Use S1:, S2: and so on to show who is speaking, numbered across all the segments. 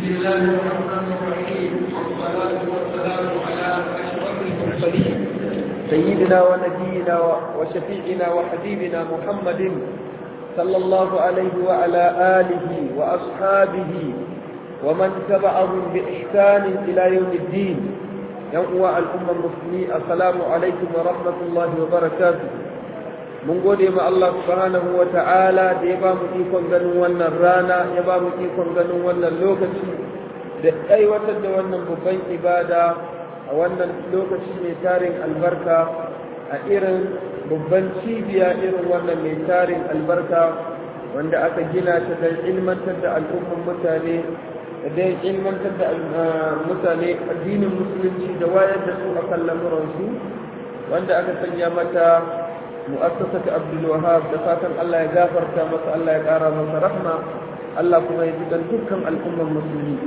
S1: الله الرحمن الرحيم والصلاة والسلام على أشرف المرسلين سيدنا ونبينا وشفيعنا وحبيبنا محمد صلى الله عليه وعلى آله وأصحابه ومن تبعهم بإحسان إلى يوم الدين يوم الأمة المسلمين السلام عليكم ورحمة الله وبركاته mun gode ma Allah subhanahu wa ta'ala da ya ba mu ikon ganin wannan rana ya ba mu ikon ganin wannan lokaci da aiwatar da wannan babban ibada a wannan lokaci mai tarin albarka a irin babban cibiya irin wannan mai tarin albarka wanda aka gina ta don ilmantar da al'umman mutane da don ilmantar da mutane addinin musulunci da wayar da su akan lamuransu wanda aka sanya mata مؤسسة عبد الوهاب دفاتن الله يغفر تامس الله يقارى من رحمة الله كما يجدن دكم الأمة المسلمين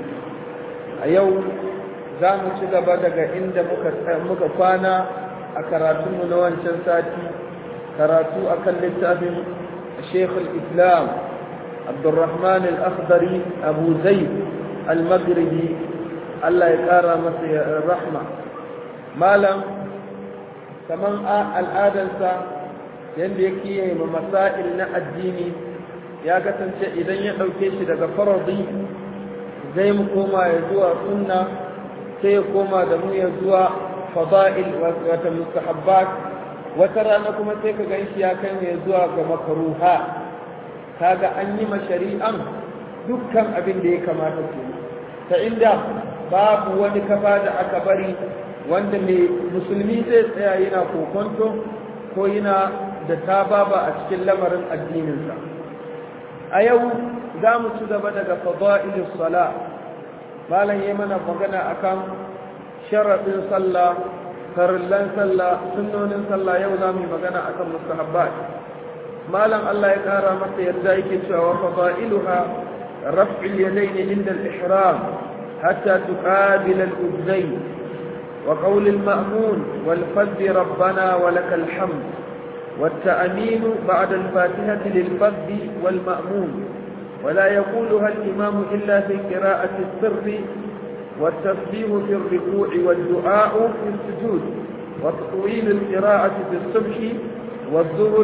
S1: أيو زامو شغبا دقا عند مكفانا أكراتم نوان شنساتي كراتو أكل لتابم شيخ الإسلام عبد الرحمن الأخضري أبو زيد المغربي الله يقارى مسيح الرحمة مالا كمان الآدنسا yadda ya kiyaye ma masail na addini ya kasance idan ya ɗauke shi daga faradi zai mu koma ya zuwa sunna sai ya koma da mu ya zuwa fada'il wata mustahabbat wata rana kuma sai ka gan shi ya kai mu ya zuwa ga makaruha kaga an yi ma shari'an dukkan abin da ya kamata ke ta inda babu wani kafa da aka bari wanda mai musulmi zai tsaya yana kokonto ko yana da ta baba a cikin lamarin addininsa a yau za mu ci gaba daga fada'ilis sala malam yi mana magana akan sharaɗin sallah farillan sallah sunnonin sallah yau za mu yi magana akan mustahabbat malam Allah ya ƙara masa yarda yake cewa fada'iluha raf'il yadayn inda al-ihram hatta tuqabila al-udzayn وقول المأمون والفذ ربنا ولك الحمد والتأمين بعد الفاتحة للفذ والمأمون ولا يقولها الإمام إلا في قراءة السر والتسبيح في الركوع والدعاء في السجود وتطويل القراءة في الصبح والظهر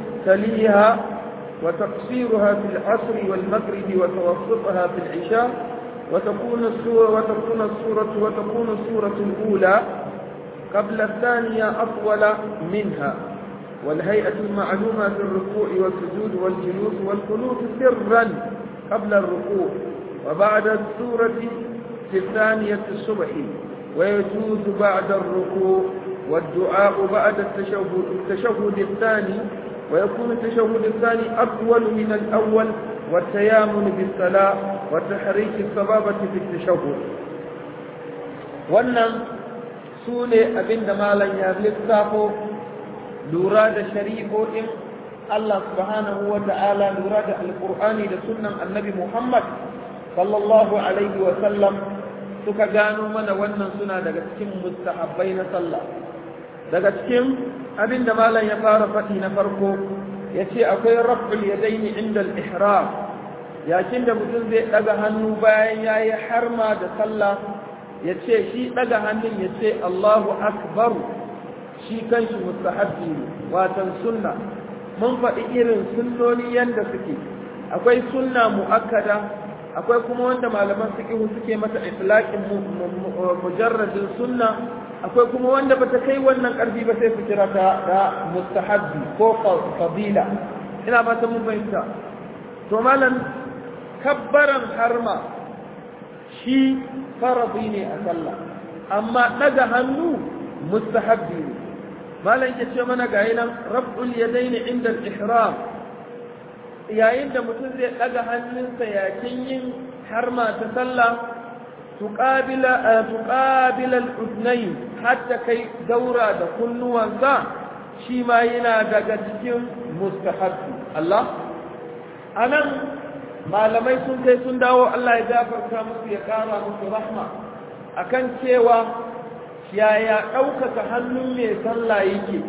S1: تليها وتقصيرها في العصر والمغرب وتوسطها في العشاء وتكون السورة وتكون السورة وتكون السورة الأولى قبل الثانية أطول منها والهيئة المعلومة في الركوع والسجود والجلوس والقنوت سرا قبل الركوع وبعد السورة في الثانية الصبح ويجوز بعد الركوع والدعاء بعد التشهد, التشهد الثاني ويكون التشهد الثاني أطول من الأول والتيامن بالصلاة وتحريك الصبابة في التشهد wannan su ne abin da malam ya lissafo lura da shari'o'in Allah subhanahu wa ta'ala lura da alƙur'ani da sunnan annabi Muhammad sallallahu alaihi wa sallam suka gano mana wannan suna daga cikin mustahabbai na sallah daga cikin abin da malam ya fara faɗi na farko ya ce akwai raf'ul yadaini inda al-ihram yakin da mutum zai ɗaga hannu bayan ya yi harma da sallah ya ce shi ɗaga hannun ya ce Allahu akbar shi kanshi mustahabbi ne watan sunna mun faɗi irin sunnoni yanda suke akwai sunna mu'akkada akwai kuma wanda malaman fiqh suke mata itlaqin mujarradin sunna akwai kuma wanda bata kai wannan ƙarfi ba sai su kira ta da mustahabbi ko fadila ina ba ta mun fahimta to malam kabbaran harma shi faradi ne a sallah amma daga hannu mustahabbi ne malam ke ce mana ga nan rab'ul yadaini inda al-ihram yayin da mutum zai daga hannunsa yakin yin harma ta sallah tuqabila tuqabila al-udnayn hatta kai daura da kunnuwansa shi ma yana daga cikin mustahabbi Allah anan malamai sun kai sun dawo Allah ya gafarta musu ya kara musu rahma akan cewa yaya ɗaukaka hannun mai sallah yake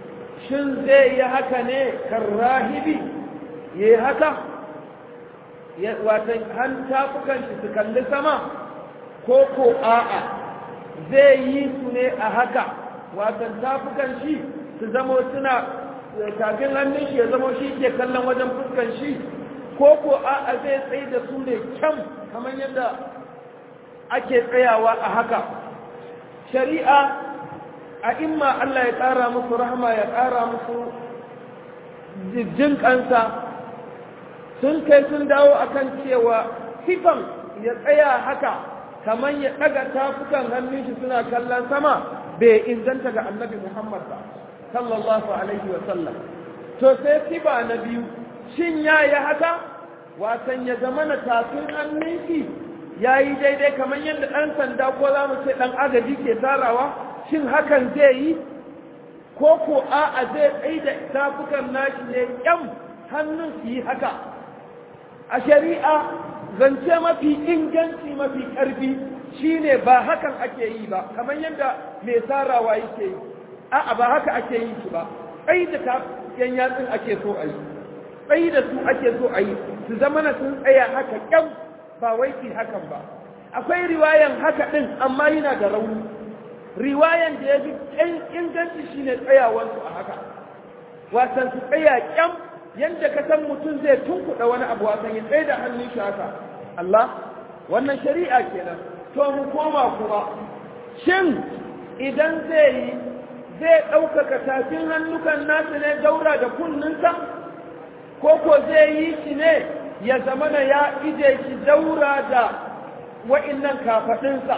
S1: shin zai yi haka ne kan rahibi ya yi haka watan han tafukan shi su kalli sama ko ko a'a zai yi su ne a haka watan tafukan shi su zamo suna tafin hannun shi ya zamo shi ke kallon wajen fuskan shi ko ko a'a zai tsaye da su ne kyam kamar yadda ake tsayawa a haka shari'a a imma Allah ya ƙara musu rahama ya ƙara musu jin kansa sun kai sun dawo akan cewa sifan ya tsaya haka kamar ya ɗaga tafukan hannun shi suna kallon sama bai inganta ga annabi Muhammad ba sallallahu alaihi wa sallam to sai sifa na biyu shin ya yi haka wasan ya zama na tafin hannun shi ya yi daidai kamar yadda ɗan sanda ko za mu ce ɗan agaji ke tarawa shin hakan zai yi ko ko a'a zai tsaye da tafukan nashi ne ƴan hannun su yi haka a shari'a zance mafi inganci mafi ƙarfi shine ba hakan ake yi ba kamar yadda mai tarawa yake yi a'a ba haka ake yi shi ba tsaye da tafukan yatsun ake so a yi tsaye da su ake so a yi su zama na sun tsaya haka ƴan ba wai ki hakan ba akwai riwayan haka ɗin amma yana da rauni riwayan da ya fi inganci shi ne tsayawansu a haka wasan su tsaya kyam yadda ka san mutum zai tunkuɗa wani abu wasan ya tsaye da hannun shi haka Allah wannan shari'a kenan to mu koma kuma shin idan zai yi zai ɗaukaka tafin hannukan nasu ne daura da kunninsa ko ko zai yi shi ne ya zamana ya ije shi daura da wa'innan kafaɗinsa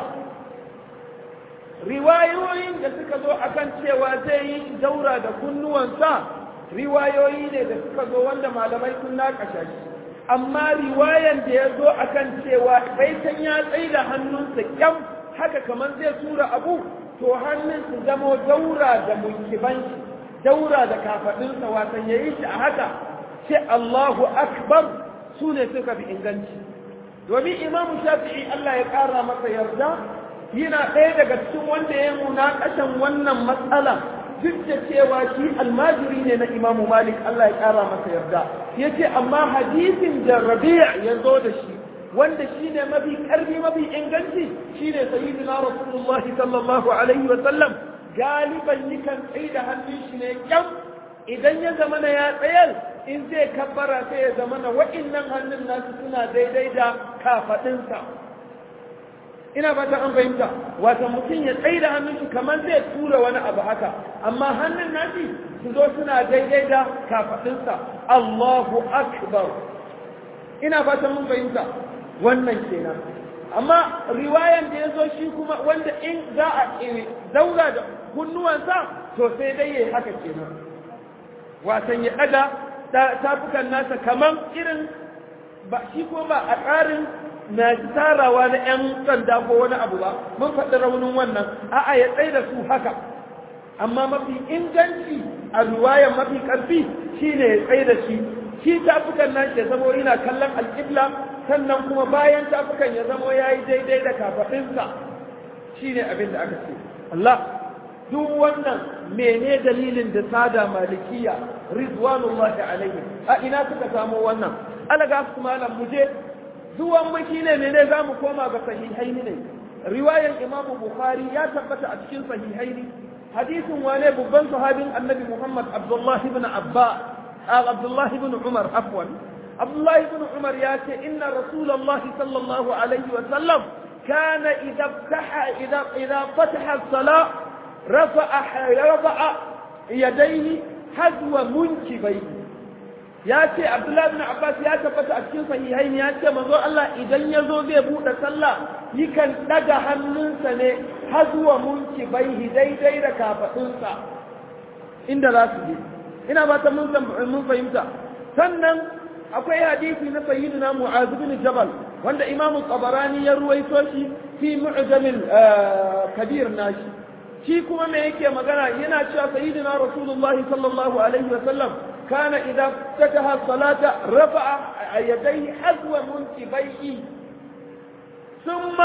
S1: riwayoyin da suka zo akan cewa zai yi daura da kunnuwansa riwayoyi ne da suka zo wanda malamai sun naƙasha shi amma riwayan da ya zo akan cewa baitan ya tsaye da hannunsa kyam haka kamar zai tura abu to hannun su zamo daura da munkiban shi daura da kafaɗinsa watan ya yi shi a haka ce Allahu akbar su ne suka fi inganci domin imamu shafi'i Allah ya ƙara masa yarda yana ɗaya daga cikin wanda ya munakashan wannan matsala duk da cewa shi almajiri ne na imamu malik Allah ya ƙara masa yarda ya ce amma hadisin da rabi'a ya zo da shi wanda shi ne mafi ƙarfi mafi inganci shi ne sayyidina rasulullah sallallahu alaihi wa sallam galiban yakan tsaye da hannun shi ne kyam idan ya zama na ya tsayar in zai kabbara sai ya zama na wa'innan hannun nasu suna daidai da kafaɗinsa ina fatan an fahimta wata mutum ya tsaye da hannun shi kamar zai tura wani abu haka amma hannun nashi su zo suna daidai da kafaɗinsa Allahu akbar ina fatan mun fahimta wannan kenan amma riwayan da ya zo shi kuma wanda in za a daura da kunnuwansa to sai dai yayi haka kenan watan ya ɗaga tafukan nasa kamar irin ba shi ko ba a tsarin na tarawa na 'yan sanda ko wani abu ba mun faɗi raunin wannan a'a ya tsaye da su haka amma mafi inganci a ruwayan mafi ƙarfi shine ya tsaye da shi shi tafukan nan ya zamo yana kallon alƙibla sannan kuma bayan tafukan ya zamo ya yi daidai da kafaɗinsa shine abin da aka ce Allah duk wannan mene dalilin da sada malikiya rizwanullahi alaihi a ina suka samo wannan alaga su malam muje zuwan mu shine mene zamu koma ga sahihaini ne riwayar imamu bukhari ya tabbata a cikin sahihaini hadisin wane babban sahabin annabi muhammad abdullah ibn abba abdullah ibn umar afwan abdullah ibn umar ya ce inna rasulullah sallallahu alaihi wa sallam kana idza fataha idza idza fataha as-salah rafa'a rafa'a yadayhi hazwa munkibayhi ya ce abdullahi bin abbas ya tabbata a cikin sahihai ya ce manzo Allah idan ya zo zai buɗe sallah yakan ɗaga hannunsa ne har zuwa munki baihi daidai da kafaɗinsa inda za su je ina ba ta mun fahimta sannan akwai hadisi na sayyidina mu'az bin jabal wanda imam tabarani ya ruwaito shi fi mu'jamil kabir nashi shi kuma me yake magana yana cewa sayyidina rasulullahi sallallahu alaihi wa sallam كان إذا افتتح الصلاة رفع يديه حذو منكبيه ثم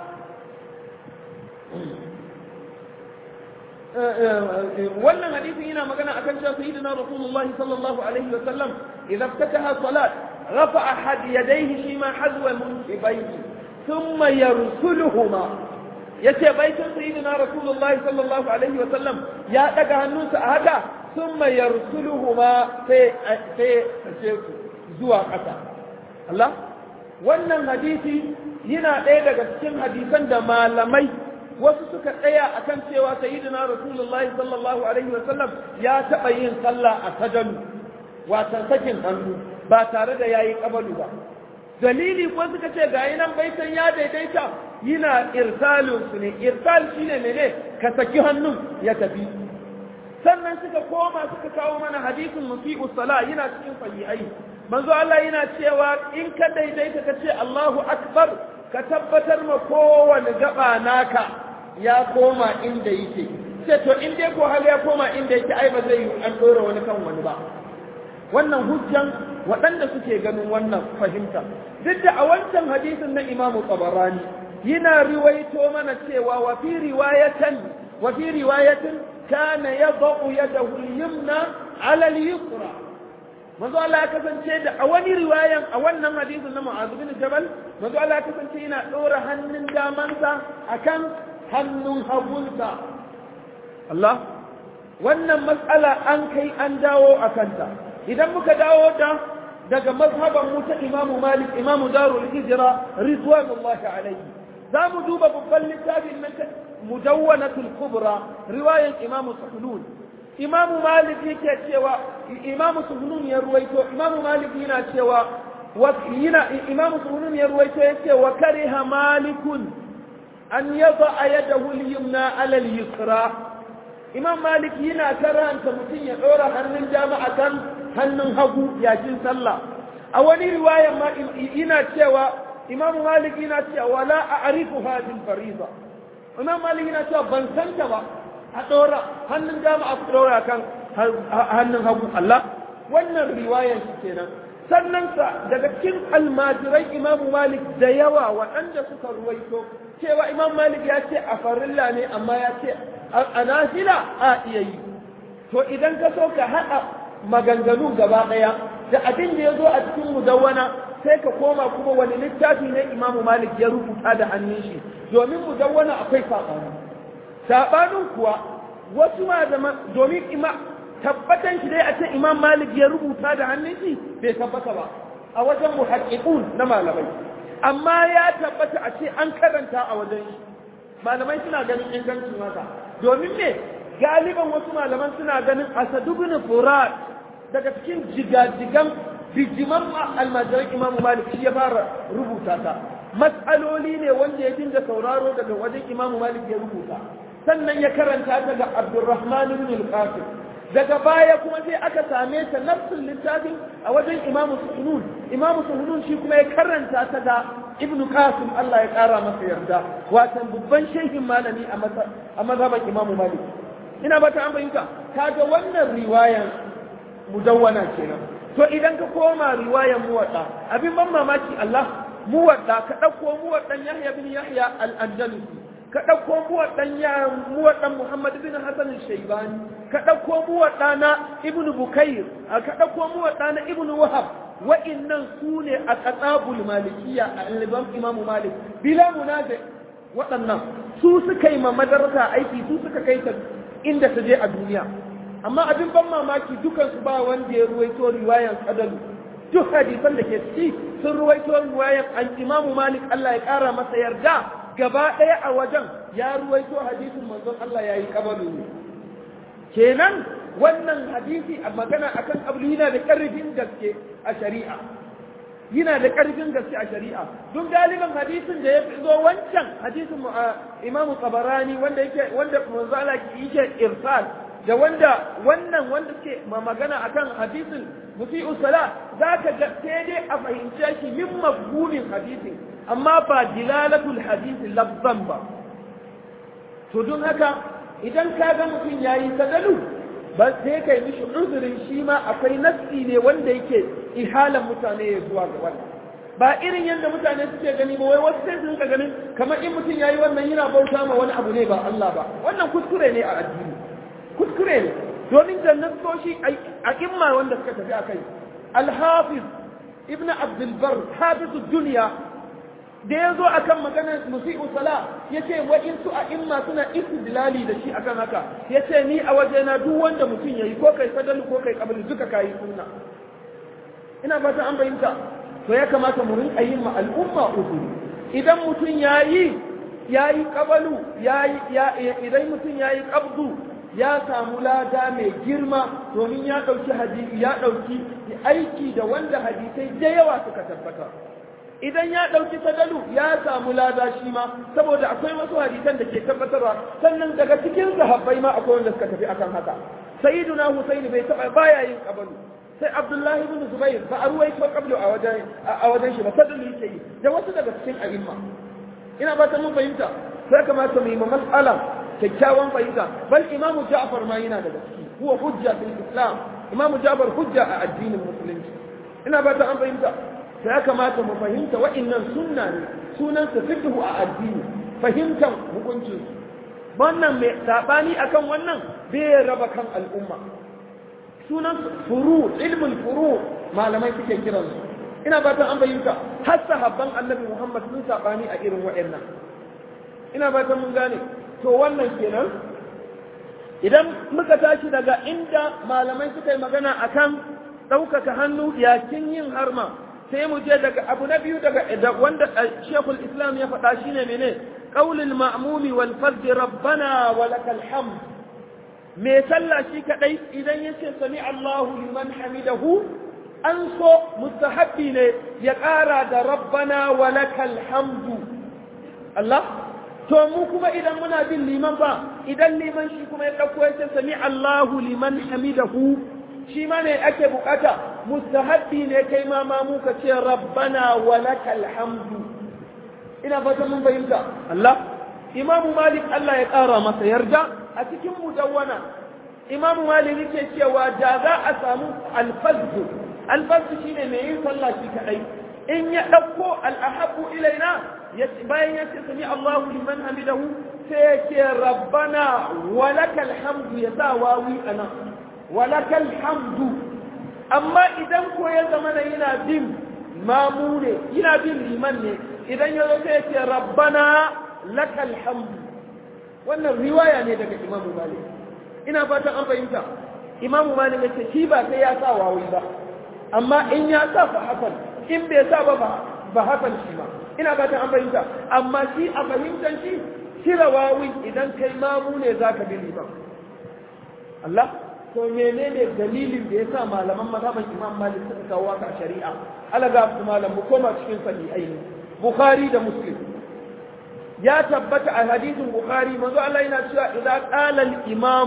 S1: wannan hadisin yana magana akan cewa sayyidina rasulullahi sallallahu alaihi wa sallam idan ftataha salat rafa ahad yadayhi shi ma hazwa munkibayhi thumma yarsuluhuma yace baitin sayyidina rasulullahi sallallahu alaihi wa sallam ya daga hannunsa a haka thumma yarsuluhuma sai sai sai zuwa ƙasa Allah wannan hadisi yana ɗaya daga cikin hadisan da malamai wasu suka tsaya akan cewa sayyidina rasulullahi sallallahu alaihi wa sallam ya taɓa yin sallah a sajanu watan sakin hannu ba tare da yayi kabalu ba dalili ko suka ce ga nan baitan ya daidaita yana irsalin su ne irsal shine mene ka saki hannun ya tafi sannan suka koma suka kawo mana hadisin musi'u sala yana cikin sahihai manzo Allah yana cewa in ka daidaita ka ce Allahu akbar ka tabbatar ma kowane gaba naka ya koma inda yake ce to in dai ko hal ya koma inda yake ai ba zai yi an dora wani kan wani ba wannan hujjan waɗanda suke ganin wannan fahimta duk da a wancan hadisin na imamu tabarani yana riwaito mana cewa wa fi riwayatan wa fi riwayatin kana yadau yadahu al-yumna ala al-yusra manzo Allah ya kasance da a wani riwayan a wannan hadisin na Mu'adh bin Jabal manzo Allah ya kasance yana ɗora hannun damansa akan hannun hagunsa Allah wannan matsala an kai an dawo a kanta idan muka dawo da daga mazhaban mu ta Imam Malik Imam Darul Hijra ridwanullahi alayhi za mu duba babban littafin nan mudawwanatul kubra riwayan Imam Suhunun Imam Malik yake cewa Imam Suhunun ya ruwaito Imam Malik yana cewa yana Imam Suhunun ya ruwaito yake wa kariha Malikun an yada yadahu al-yumna ala al-yusra Imam Malik yana karanta mutum ya dora hannun jama'a kan hannun hagu yakin sallah a wani riwaya ma ina cewa Imam Malik yana cewa la a'rifu hadhihi al-fariida Imam Malik yana cewa ban san ta ba a ɗora hannun dama a ɗora kan hannun hagu Allah wannan riwayar shi kenan sannan sa daga cikin almajirai Imam Malik da yawa waɗanda suka ruwaito cewa Imam Malik ya ce a farilla ne amma ya ce a nafila a iya yi to idan ka so ka haɗa maganganu gaba ɗaya da abin da ya zo a cikin mudawwana sai ka koma kuma wani littafi ne Imam Malik ya rubuta da hannun shi domin mudawwana akwai saɓani saɓanin kuwa wasu ma zama domin ima tabbatan shi dai a ce imam malik ya rubuta da hannun shi bai tabbata ba a wajen muhaqqiqun na malamai amma ya tabbata a ce an karanta a wajen shi malamai suna ganin ingancin haka domin me galiban wasu malaman suna ganin asadu bin furat daga cikin jigajigan bijiman almajiran imamu malik shi ya fara rubuta ta matsaloli ne wanda ya dinga sauraro daga wajen imamu malik ya rubuta sannan ya karanta ta ga abdurrahman ibn al-qasim daga baya kuma sai aka same ta nafsul littafin a wajen imamu suhunun imamu suhunun shi kuma ya karanta ta ga ibn qasim Allah ya kara masa yarda watan babban shehin malami a mazhaban imamu malik ina ba ta an bayyana kaga wannan riwayan mudawwana kenan to idan ka koma riwayan muwadda abin ban mamaki Allah muwadda ka ɗauko muwaddan Yahya bin Yahya al-Andalusi ka ɗauko muwaddan ya muwaddan Muhammad bin Hassan al-Shaybani ka ɗauko muwadda na Ibn Bukayr ka ɗauko muwadda na Ibn Wahab wa'innan su ne a qatabul malikiyya a al-Imam Imam Malik bila munazi waɗannan su suka yi ma madarasa aiki su suka kai ta inda ta je a duniya amma abin ban mamaki dukansu ba wanda ya ruwaito riwayan kadalu duk hadisan da ke ciki sun ruwaito riwayan an imamu malik Allah ya kara masa yarda gaba ɗaya a wajen ya ruwaito hadisin manzon Allah ya yi kabalu ne kenan wannan hadisi a magana akan abu yana da ƙarfin gaske a shari'a yana da ƙarfin gaske a shari'a don galiban hadisin da ya fi zo wancan hadisin imamu tabarani wanda yake wanda manzo Allah yake irsal da wanda wannan wanda suke magana akan hadisin musi'u sala za ka ga sai dai a fahimce shi min mafhumin hadisin amma ba dilalatul hadisi lafzan ba to don haka idan ka ga mutum yayi sadalu ba sai kai mishi uzurin shi ma akwai nassi ne wanda yake ihalan mutane ya zuwa ga wannan ba irin yadda mutane suke gani ba wai wasu sai su rinka ganin kamar in mutum yayi wannan yana bauta ma wani abu ne ba Allah ba wannan kuskure ne a addini kuskure ne domin jannan soshi a imma wanda suka tafi a kai alhafiz ibn abdulbar hafizu duniya da ya zo akan maganar musi'u sala ya ce wa'insu a imma suna istidlali da shi akan haka ya ce ni a wajena duk wanda mutum ya yi ko kai sadalu ko kai kabili duka kayi sunna ina fata an bayyanta to ya kamata mu rinka yin ma al'umma uzuri idan mutum ya yi ya yi kabalu idan mutum ya yi kabdu ya samu lada mai girma domin ya ɗauki hadisi ya ɗauki aiki da wanda hadisai da yawa suka tabbata idan ya ɗauki sadalu ya samu lada shi ma saboda akwai wasu hadisan da ke tabbatarwa sannan daga cikin sahabbai ma akwai wanda suka tafi akan haka sayyiduna husaini bai taba baya yin kabalu sai abdullahi ibn zubair ba a ruwaito qablu a wajen a wajen shi ba sadalu yake yi da wasu daga cikin a'imma ina ba ta mun fahimta sai kamata mu yi ma mas'ala kyakkyawan fahimta bal imamu ja'far ma yana daga ciki huwa hujja fil islam imamu ja'far hujja a addinin musulunci ina ba ta an fahimta sai ya kamata mu fahimta wa'annan sunna ne sunan sa fiqhu a addini fahimtan hukuncin wannan mai sabani akan wannan bai raba kan al'umma sunan furu ilmul furu malamai suke kiran su ina fatan an fahimta har sahabban annabi Muhammad sun sabani a irin wa'annan ina fatan mun gane to wannan kenan idan muka tashi daga inda malamai suka yi magana akan ɗaukaka hannu yakin yin harma sai mu je daga abu na biyu daga wanda shekul islam ya faɗa shine mene qaulul ma'mumi wal fard rabbana wa lakal hamd me sallah shi kadai idan yace sami Allahu liman hamidahu an so mustahabbi ne ya ƙara da rabbana wa lakal hamdu Allah to mu kuma idan muna bin liman ba idan liman shi kuma ya ɗauko yace sami Allahu liman hamidahu shi ma ne ake bukata mustahabbi ne kai ma ma muka ce rabbana wa lakal hamdu ina fata mun fahimta Allah imamu malik Allah ya ƙara masa yarda a cikin mudawwana imamu malik yake cewa da za a samu alfazzu alfazzu shine mai yin sallah shi kadai in ya ɗauko al'ahabbu ilaina bayan ya ce sami Allahu liman hamidahu sai ya ce rabbana wa lakal hamdu ya sa wawi anan walakal hamdu amma idan ko ya zama na yana bin mamu ne yana bin liman ne idan ya zo sai ce rabbana lakal hamdu wannan riwaya ne daga imamu malik ina fatan an fahimta imamu malik ya ce shi ba sai ya sa wawi ba amma in ya sa fa hasan in bai sa ba ba hasan shi ba ina fatan an fahimta amma shi a fahimtar shi cire wawi idan kai mamu ne zaka bi liman Allah to menene dalilin da yasa malaman mazhaban Imam Malik suka kawo haka a shari'a alaga su malam mu koma cikin sahihai ne Bukhari da Muslim ya tabbata a hadisin Bukhari manzo Allah yana cewa idza qala al-imam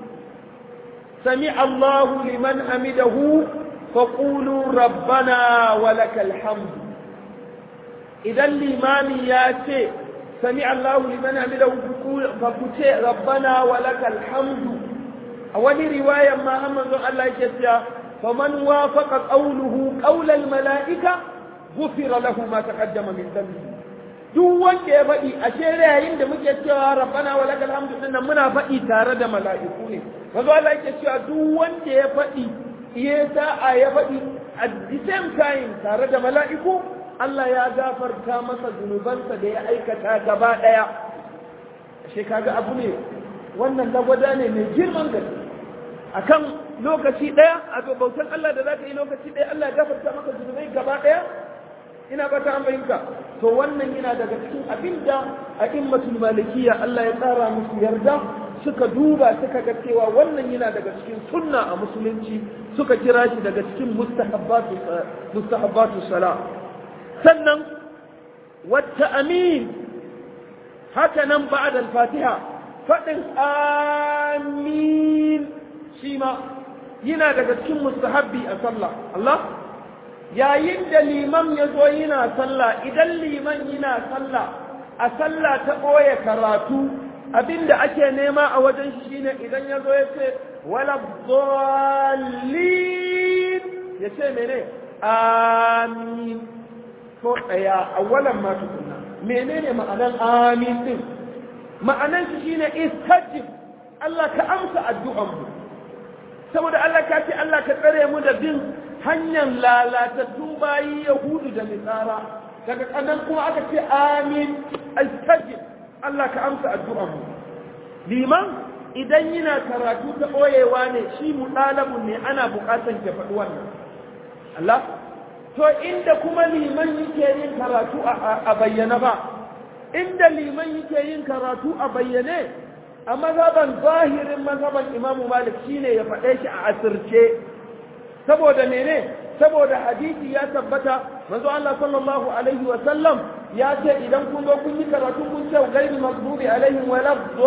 S1: sami Allahu liman hamidahu faqulu rabbana wa lakal hamd idan limami ya ce sami Allahu liman hamidahu fa ku ce rabbana wa lakal hamdu a wani riwayar ma har manzon Allah yake cewa faman wafaqa qawluhu qawla al malaika ghufira lahu ma taqaddama min dhanbi duk wanda ya faɗi a shere yayin da muke cewa rabbana wa lakal hamdu dinnan muna faɗi tare da mala'iku ne manzon Allah yake cewa duk wanda ya faɗi ya sa'a ya faɗi at the same time tare da mala'iku Allah ya gafarta masa zunubansa da ya aikata gaba ɗaya ashe kaga abu ne wannan lagwada ne mai girman gaske akan lokaci ɗaya a bautan Allah da za ka yi lokaci ɗaya Allah ya gafarta maka zunubai gaba ɗaya ina ba ta fahimta to wannan yana daga cikin abinda a immatul malikiya Allah ya tsara musu yarda suka duba suka ga cewa wannan yana daga cikin sunna a musulunci suka kira shi daga cikin mustahabbatu mustahabbatu sala sannan wata amin haka nan ba'da al-fatiha faɗin amin shi ma yana daga cikin mustahabbi a sallah Allah yayin da liman ya zo yana sallah idan liman yana sallah a sallah ta ɓoye karatu abinda ake nema a wajen shi shine idan ya zo ya ce wala dhallin ya ce mene amin ko ɗaya awalan ma tukunna menene ma'anan amin din ma'anan shi shine istajib Allah ka amsa addu'an mu saboda Allah ka ce Allah ka tsare mu da bin hanyar lalatattun bayi yahudu da nisara daga kanan kuma aka ce amin astajib Allah ka amsa addu'ar mu liman idan yana karatu ta ɓoyewa ne shi mu ɗalabun ne ana buƙatar ke faɗi wannan Allah to inda kuma liman yake yin karatu a bayyana ba inda liman yake yin karatu a bayyane a mazhaban zahirin mazhaban imamu malik shine ya faɗe shi a asirce saboda mene saboda hadisi ya tabbata manzo Allah sallallahu alaihi wa sallam ya ce idan kun zo kun yi karatu kun ce gairi maghdubi alaihim wa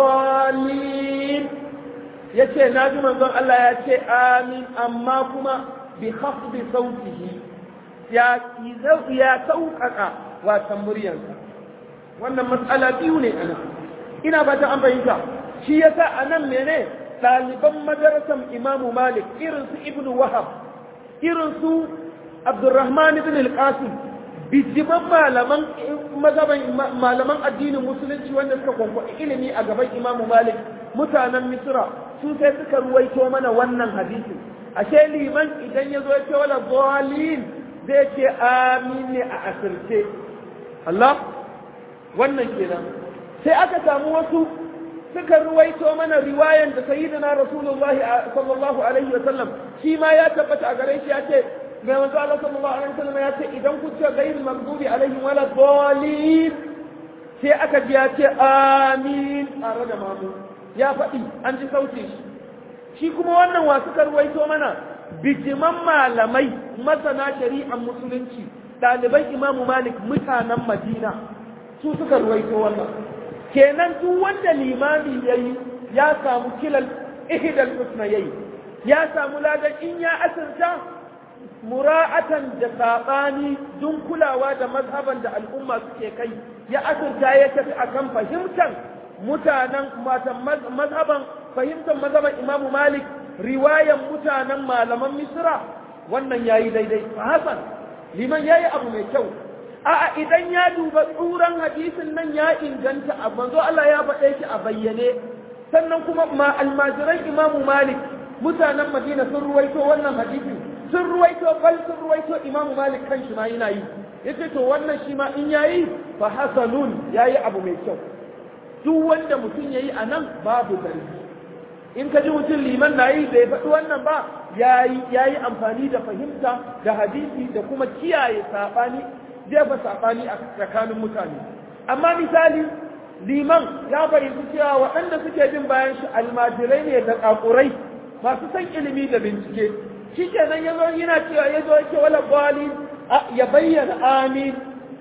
S1: dhalin yace naji manzon Allah ya ce amin amma kuma bi khafdi sautihi ya ya sauƙaƙa wasan muryarsa wannan matsala biyu ne ana ina ba ta an fahimta shi yasa anan mene ɗaliban madarasan imamu malik irin su ibnu wahab irin su abdurrahman ibn al-qasim bijiman malaman mazhaban malaman addinin musulunci wanda suka kwankwaɗi ilimi a gaban imamu malik mutanen misra su sai suka ruwaito mana wannan hadisin ashe liman idan ya zo ya ce wala dhalin zai ce amin ne a asirce Allah wannan kenan sai aka samu wasu suka ruwaito mana riwayan da sayyidina rasulullahi sallallahu alaihi wa sallam shi ma ya tabbata a gare shi ya ce mai manzo Allah sallallahu alaihi wa sallam ya ce idan ku ce ghayril maghdubi alaihim wala dhalin sai aka ji ya ce amin tare da mamu ya faɗi an ji sautin shi shi kuma wannan wa suka ruwaito mana bijiman malamai masana shari'ar musulunci ɗaliban imamu malik mutanen madina su suka ruwaito wannan kenan duk wanda limami ya yi ya samu kilal ihidal husna yayi ya samu ladan in ya asirta mura'atan da saɓani dun kulawa da mazhaban da al'umma suke kai ya asirta ya tafi akan fahimtar mutanen mazhaban fahimtar mazhaban imamu malik riwayan mutanen malaman misra wannan yayi daidai hasan liman yayi abu mai kyau a'a idan ya duba tsuran hadisin nan ya inganta a manzo Allah ya faɗe shi a bayyane sannan kuma ma almajiran imamu malik mutanen madina sun ruwaito wannan hadisin sun ruwaito bal sun ruwaito imamu malik kan shi ma yana yi yace to wannan shi ma in yayi fa hasanun yayi abu mai kyau duk wanda mutum yayi anan babu zargi in ka ji mutum liman na yi bai faɗi wannan ba ya yi amfani da fahimta da hadisi da kuma kiyaye saɓani jefa saɓani a tsakanin mutane amma misali liman ya fahimci cewa waɗanda suke bin bayan shi almajirai ne da ƙaƙurai masu san ilimi da bincike shi kenan ya zo yana cewa ya zo yake wala gwali ya bayyana amin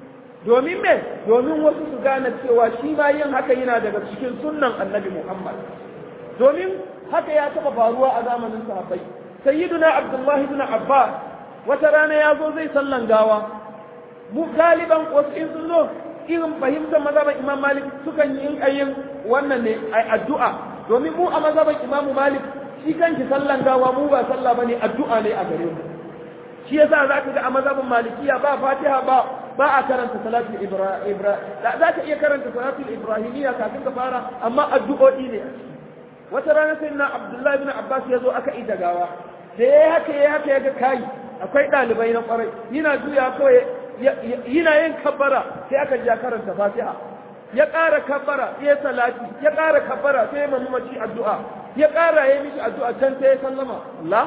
S1: domin me domin wasu su gane cewa shi ma yin haka yana daga cikin sunnan annabi muhammad domin haka ya taɓa faruwa a zamanin sahabbai sayyiduna abdullahi ibn abbas wata rana ya zo zai sallan gawa mu galiban wasu in sun zo irin fahimtar mazhaban imam malik sukan yi yin wannan ne addu'a domin mu a mazhaban imam malik shi kanki sallan gawa mu ba sallah bane addu'a ne a gare mu shi yasa za ka ga a mazhabin malikiya ba fatiha ba ba a karanta salatul ibrahim za ka iya karanta salatul ibrahimiyya kafin ka fara amma addu'o'i ne wata rana sai na abdullahi bin abbas ya zo aka ida gawa da ya haka ya haka ya ga kayi akwai ɗalibai na ƙwarai yana juya kawai yana yin kabbara sai aka ja karanta fatiha ya ƙara kabbara ya salati ya ƙara kabbara sai ya mamaci addu'a ya ƙara ya mishi addu'a can sai ya sallama la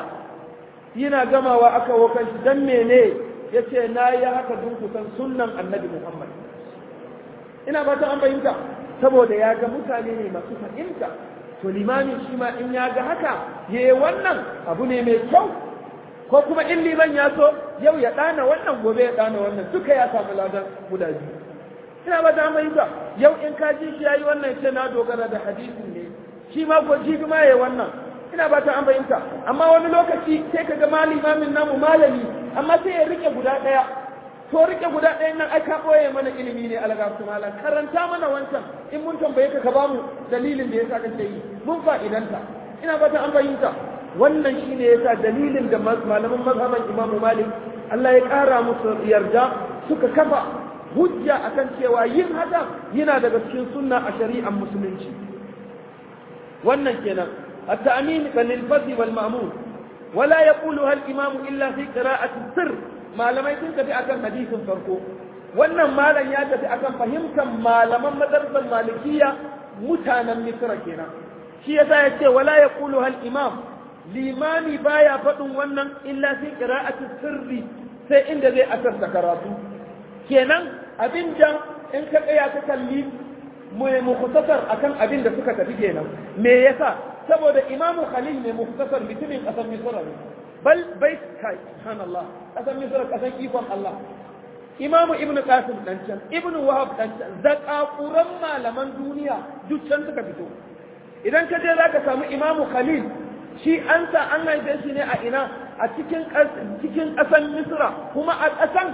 S1: yana gamawa aka wokan shi dan mene ya ce na yi haka dun kusan sunnan annabi muhammad ina ba ta an fahimta saboda ya ga mutane ne masu fahimta to limamin shi ma in ya ga haka ya yi wannan abu ne mai kyau ko kuma in liman ya so yau ya ɗana wannan gobe ya ɗana wannan duka ya samu ladan guda biyu ina ba ta mai ba yau in ka ji shi ya yi wannan ce na dogara da hadisin ne shi ma ko jibi ma ya wannan ina ba ta an fahimta amma wani lokaci sai ka ga malimamin namu malami amma sai ya rike guda ɗaya to rike guda ɗayan nan ai ka ɓoye mana ilimi ne alga su malam karanta mana wancan in mun tambaye ka ka ba mu dalilin da yasa kake yi mun fa'idanta ina fata an fahimta wannan shine yasa dalilin da malaman mazhaban Imam Malik Allah ya ƙara musu yarda suka kafa hujja akan cewa yin haka yana daga cikin sunna a shari'ar musulunci wannan kenan at-ta'min lil fadl wal ma'mum wala yaquluha al-imam illa fi qira'ati sir malamai sun tafi akan hadisin farko wannan malam ya tafi akan fahimtar malaman madrasar malikiya mutanen misra kenan shi yasa ya ce wala yaquluha al-imam limami baya faɗin wannan illa fi qira'ati sirri sai inda zai asarta karatu kenan abin da in ka tsaya ka kalli mai mukhtasar akan abin da suka tafi kenan me yasa saboda imamu khalil mai mukhtasar mutumin kasar misra ne bal bai kai subhanallah kasar misra kasar ikon Allah imamu ibnu qasim dan can ibnu wahab dan can zakakuran malaman duniya duk can suka fito idan ka je zaka samu imamu khalil shi an sa an haife shi ne a ina a cikin cikin ƙasan misra kuma a ƙasan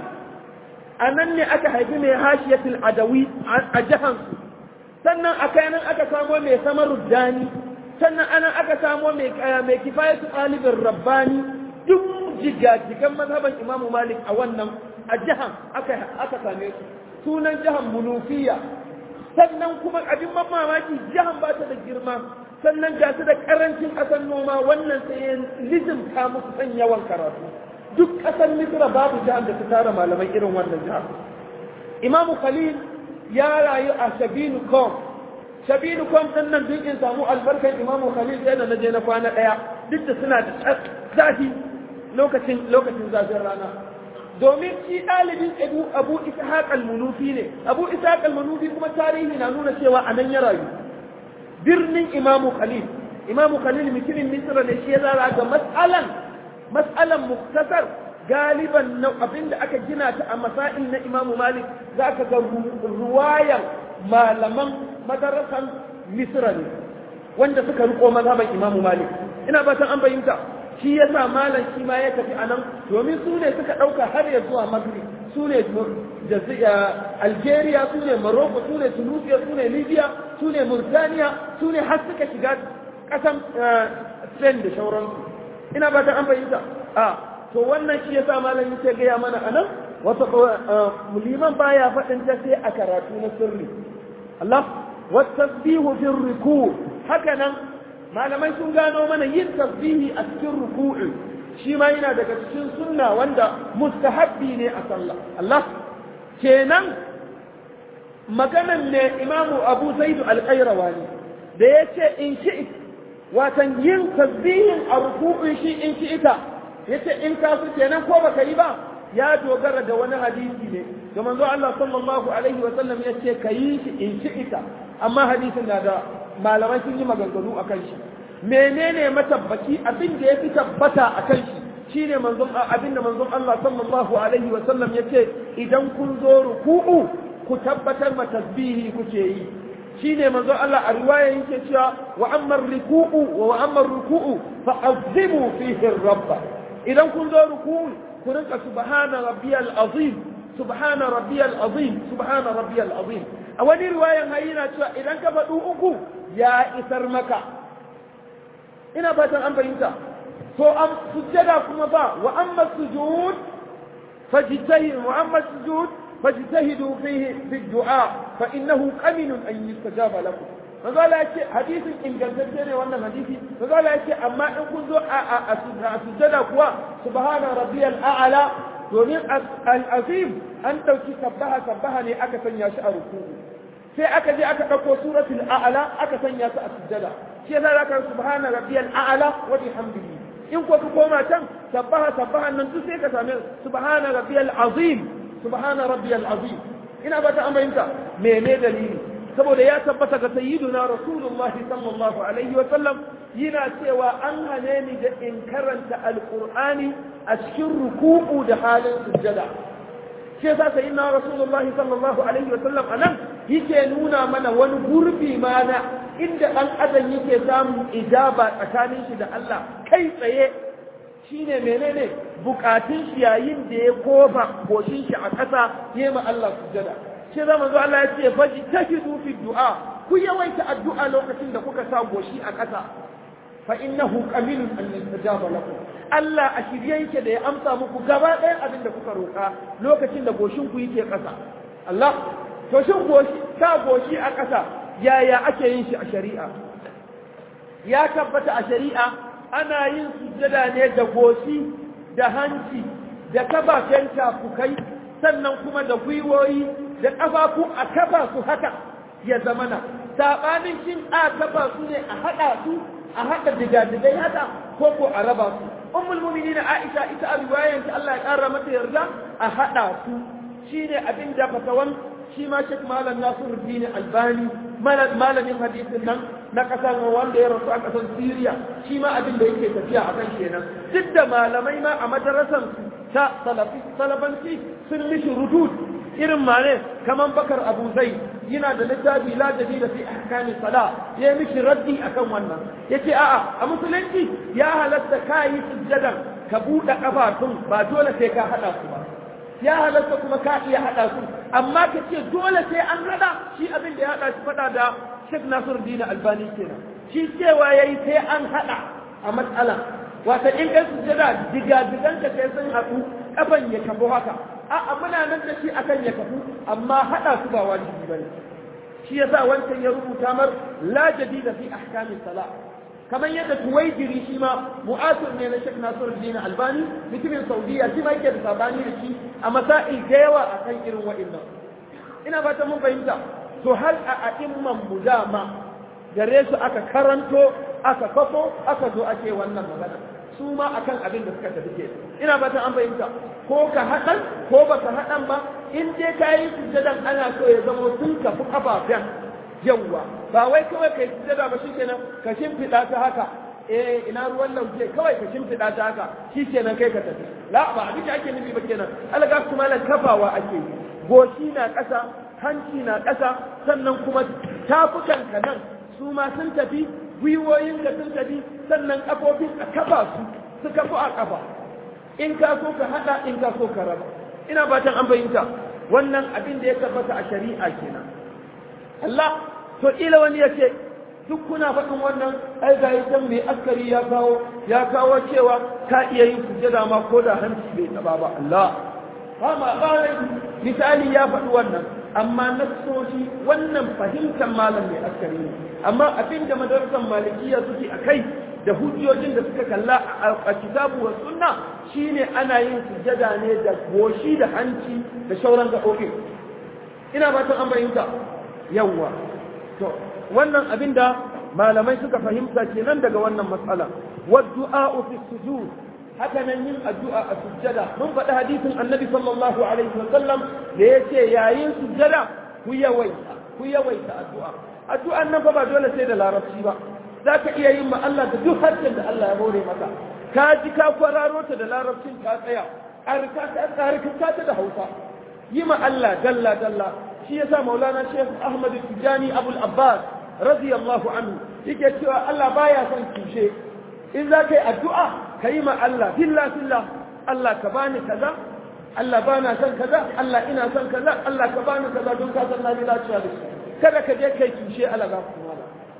S1: a nan ne aka haifi mai hashiyatul adawi a jihar sannan a kayanan aka samo mai samar dani sannan anan aka samo mai mai kifayatu ɗalibin rabbani duk jigajigan mazhaban imamu malik a wannan a jihar aka aka same su sunan jihar munufiya sannan kuma abin mamaki jihar ba ta da girma sannan ga su da karancin ƙasar noma wannan sai ya lizimta musu san yawan karatu duk ƙasar misra babu jihar da ta tara malamai irin wannan jihar imamu khalil ya rayu a shabinu kom shabinu kom ɗin nan duk in samu albarkar imamu khalil sai da na je na kwana ɗaya duk da suna da zafi lokacin lokacin zafin rana domin shi ɗalibin abu abu ishaq al-munufi ne abu ishaq al-munufi kuma tarihi na nuna cewa a nan ya rayu birnin imamu khalil imamu khalil mutumin misra ne shi ya zara ga mas'alan mas'alan muktasar galiban na abinda aka gina ta a masail na imamu malik za ka ga ruwayan malaman madarasan misra ne wanda suka riko mazhaban imamu malik ina fatan an fahimta shi ya sa malam shi ma ya tafi a nan domin su ne suka ɗauka har ya zuwa maghrib su ne algeria su ne morocco su ne tunisia su ne libya su ne mauritania su ne har suka shiga ƙasan spain da shauransu ina ba ta an fahimta a to wannan shi ya sa malam yake gaya mana a nan wata liman baya faɗin ta sai a karatu na sirri Allah wata tasbihu fi ruku haka nan malamai sun gano mana yin tasbihi a cikin ruku'u shi ma yana daga cikin sunna wanda mustahabbi ne a sallah Allah kenan maganan ne imamu abu zaidu alƙairawani da ya ce in shi watan yin tasbihin a ruku'un shi in shi ita ya ce in ka su kenan ko baka yi ba ya dogara da wani hadisi ne da manzo Allah sallallahu alaihi wa sallam ya ce ka yi shi in shi ita amma hadisin na da malamai sun yi maganganu a kan shi menene matabbaci abin da ya fi tabbata a kan shi shine manzon abin da manzon Allah sallallahu alaihi wa sallam yace idan kun zo ruku'u ku tabbatar ma tasbihi kuke yi shine manzon Allah a riwaya yake cewa wa amma ruku'u wa amma ruku'u fa azimu fihi rabba idan kun zo ruku'u ku rinka subhana rabbiyal azim subhana rabbiyal azim subhana rabbiyal azim a wani riwayan hayina cewa idan ka faɗu uku ya isar maka ina fatan an fahimta to am sujjada kuma ba wa amma sujud fajtahidu wa amma sujud fajtahidu fihi fi du'a fa innahu qaminun an yustajaba lakum manzo Allah yace hadisin ingantacce ne wannan hadisi manzo Allah yace amma in kun zo a sujjada kuwa subhana rabbiyal a'la domin al-azim an dauki sabbaha sabbaha ne aka sanya shi a ruku'u sai aka je aka ɗauko suratul a'la aka sanya su a sujjada shi yasa zaka subhana rabbiyal a'la wa bihamdihi in ko ka koma can sabbaha sabbaha nan duk sai ka same subhana rabbiyal azim subhana rabbiyal azim ina ba ta aminta mene dalili saboda ya tabbata ga sayyiduna rasulullah sallallahu alaihi wa sallam yana cewa an hane ni da in karanta alqur'ani a cikin ruku'u da halin sujjada shi yasa sayyidina rasulullah sallallahu alaihi wa sallam anan yake nuna mana wani gurbi mana inda ɗan adam yake samun ijaba tsakanin shi da Allah kai tsaye shine menene bukatun shi yayin da ya kofa goshin shi a ƙasa ya ma Allah sujada shi zama zo Allah ya ce faji tahidu fi du'a ku yawaita addu'a lokacin da kuka sa goshi a ƙasa fa innahu qaminun an yastajaba lakum Allah a shirye yake da ya amsa muku gaba ɗayan abin da kuka roƙa lokacin da goshin ku yake ƙasa Allah to shin goshi sa goshi a ƙasa yaya ake yin shi a shari'a ya tabbata a shari'a ana yin sujjada ne da goshi da hanci da kafafen tafukai sannan kuma da gwiwoyi da ƙafafu a kafa su haka ya zamana saɓanin shin a kafa su ne a haɗa su a haɗa digadigai haka ko ko a raba su ummul mu'minin Aisha ita a riwayan ta Allah ya ƙara mata yarda a haɗa su shine abin da fatawan shi ma Sheikh Malam Nasiruddin Albani malamin hadisin nan na kasar wanda ya rasu a kasar Syria shi ma abin da yake tafiya a kan kenan duk da malamai ma a madarasar ta salafanci sun mishi rudud irin mane kaman bakar abu zai yana da littafi la da fi ahkamis sala ya mishi raddi akan wannan yace a'a a musulunci ya halatta kai sujjadan ka buɗe kafafun ba dole sai ka hada su ba ya halatta kuma ka iya hada su amma ka ce dole sai an hada shi abin da ya hada shi fada da Sheikh Nasiruddin Albani kenan shi cewa yayi sai an hada a matsala wata in kai sujjada diga digan ka sai sun haɗu kafan ya kafo haka a'a muna nan da shi akan ya kafu amma hada su ba wajibi bane shi yasa wancan ya rubuta mar la jadida fi ahkamis salah kamar yadda tuwaijiri shi ma mu'asir ne na Sheikh Nasiruddin Albani mutumin Saudiya shi ma yake da sabani da shi a masail da yawa akan irin wa'annan ina fata mun fahimta to hal a a'imman mu dama gare su aka karanto aka kafo aka zo ake wannan magana su ma akan abin da suka tafi ke ina fata an fahimta ko ka haɗan ko ba ka haɗan ba in dai ka yi sujjadan ana so ya zama sun kafi kafafen yawwa ba wai kawai kai sujjada ba shikenan ka shimfiɗa ta haka eh ina ruwan lauje kawai ka shimfiɗa ta haka shikenan kai ka tafi la ba abin da ake nufi ba kenan alga kuma lan kafawa ake yi goshi na ƙasa hanci na ƙasa sannan kuma tafukan ka nan su ma sun tafi gwiwoyin ka sun tafi sannan kafofin a kafa su su kafu a kafa in ka so ka hada in ka so ka raba ina fatan an fahimta wannan abin da ya tabbata a shari'a kenan Allah to ila wani ya ce duk kuna faɗin wannan ai ga yi mai askari ya kawo ya kawo cewa ka iya yin sujjada ma ko da hanci bai taba ba Allah ba ma ƙarai misali ya faɗi wannan amma nassoshi wannan fahimtar malam mai askari ne amma abin da madarasar malikiya suke a kai da hujjojin da suka kalla a kitabu wa sunna shine ana yin sujjada ne da goshi da hanci da shauran gaɓoɓi ina fatan an fahimta yawwa to wannan abin da malamai suka fahimta kenan daga wannan matsala wa du'a fi sujud haka nan yin addu'a a sujjada mun faɗi hadisin annabi sallallahu alaihi wa sallam da yace yayin sujjada ku yawaita ku yawaita addu'a addu'an nan fa ba dole sai da larabci ba za ka iya yin ma Allah da duk harshen da Allah ya hore maka ka ji ka kwararo ta da larabcin ka tsaya ƙarƙa ta da hausa yi ma Allah dalla dalla shi yasa maulana shekh ahmad tijani abul abbas radiyallahu anhu yake cewa Allah baya son tushe in za ka yi addu'a ka yi ma Allah filla filla Allah ka bani kaza Allah bana son kaza Allah ina son kaza Allah ka bani kaza don ka san na bi lafiya da shi kada ka je kai tushe Allah ga kuma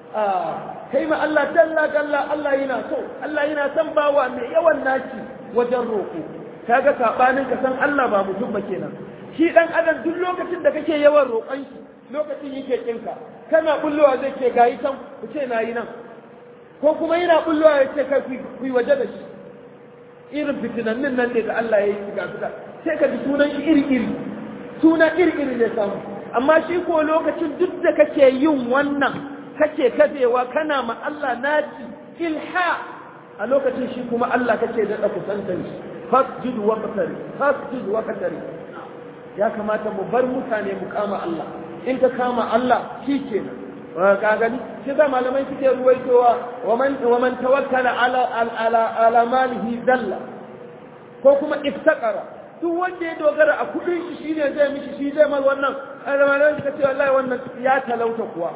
S1: kai ma Allah dalla dalla Allah yana so Allah yana son bawa mai yawan naci wajen roƙo kaga sabanin ka san Allah ba mutum ba kenan shi dan adam duk lokacin da kake yawan roƙon shi lokacin yake kinka kana bullowa zai ce gayi can ku ce nayi nan ko kuma yana bullowa ya ce kai ku yi waje da shi irin fitinannin nan ne da Allah ya yi shiga fita sai ka ji sunan shi iri iri suna iri iri ne samu amma shi ko lokacin duk da kake yin wannan kake kafewa kana ma Allah naci ilha a lokacin shi kuma Allah kake daɗa kusantar shi fasjud wa qatari fasjud wa qatari ya kamata mu bar mutane mu kama Allah in ka kama Allah shi kenan ka gani shi da malamai suke ruwaitowa wa man wa man tawakkala ala ala ala malihi dalla ko kuma iftaqara duk wanda ya dogara a kudin shi shine zai mishi shi zai mai wannan malamai suka ce wallahi wannan ya talauta kuwa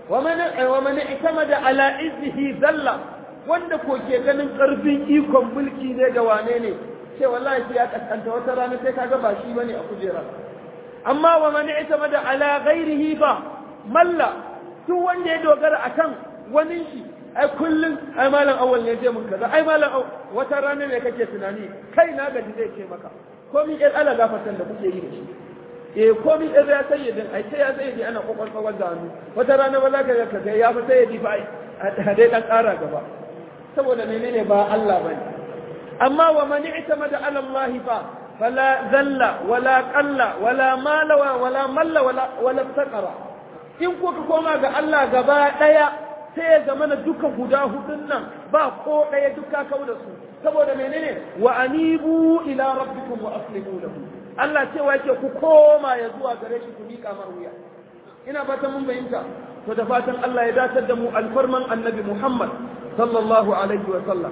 S1: ومن اعتمد على عزه ذل wanda ko ke ganin karfin ikon mulki ne da wane ne ce wallahi sai ya kaskanta wata rana sai kaga ba shi bane a kujera amma wa man i'tamada ala ghairihi fa malla duk wanda ya dogara akan wani shi ai kullun ai malam awwal ne je mun kaza ai malam wata rana ne kake tunani kai na gaji zai ce maka komai ɗan ala gafatan da kuke yi da shi eh komi ɗan ya sayyadin ai sai ya sayyadi ana kokon tsawon da hannu wata rana ba za ka ka ga ya fi sayyadi fa a dai dan ƙara gaba saboda menene ba Allah bane amma wa man i'tamada ala Allah fa fala zalla wala qalla wala mala wala malla wala wala taqara in kuka koma ga Allah gaba daya sai ya zama na duka guda hudun nan ba ko daya duka kau da su saboda menene wa anibu ila rabbikum wa aslimu lahu Allah cewa yake ku koma ya zuwa gare shi ku mika mar wuya ina fatan mun fahimta to da fatan Allah ya datar da mu alfarman annabi Muhammad sallallahu alaihi wa sallam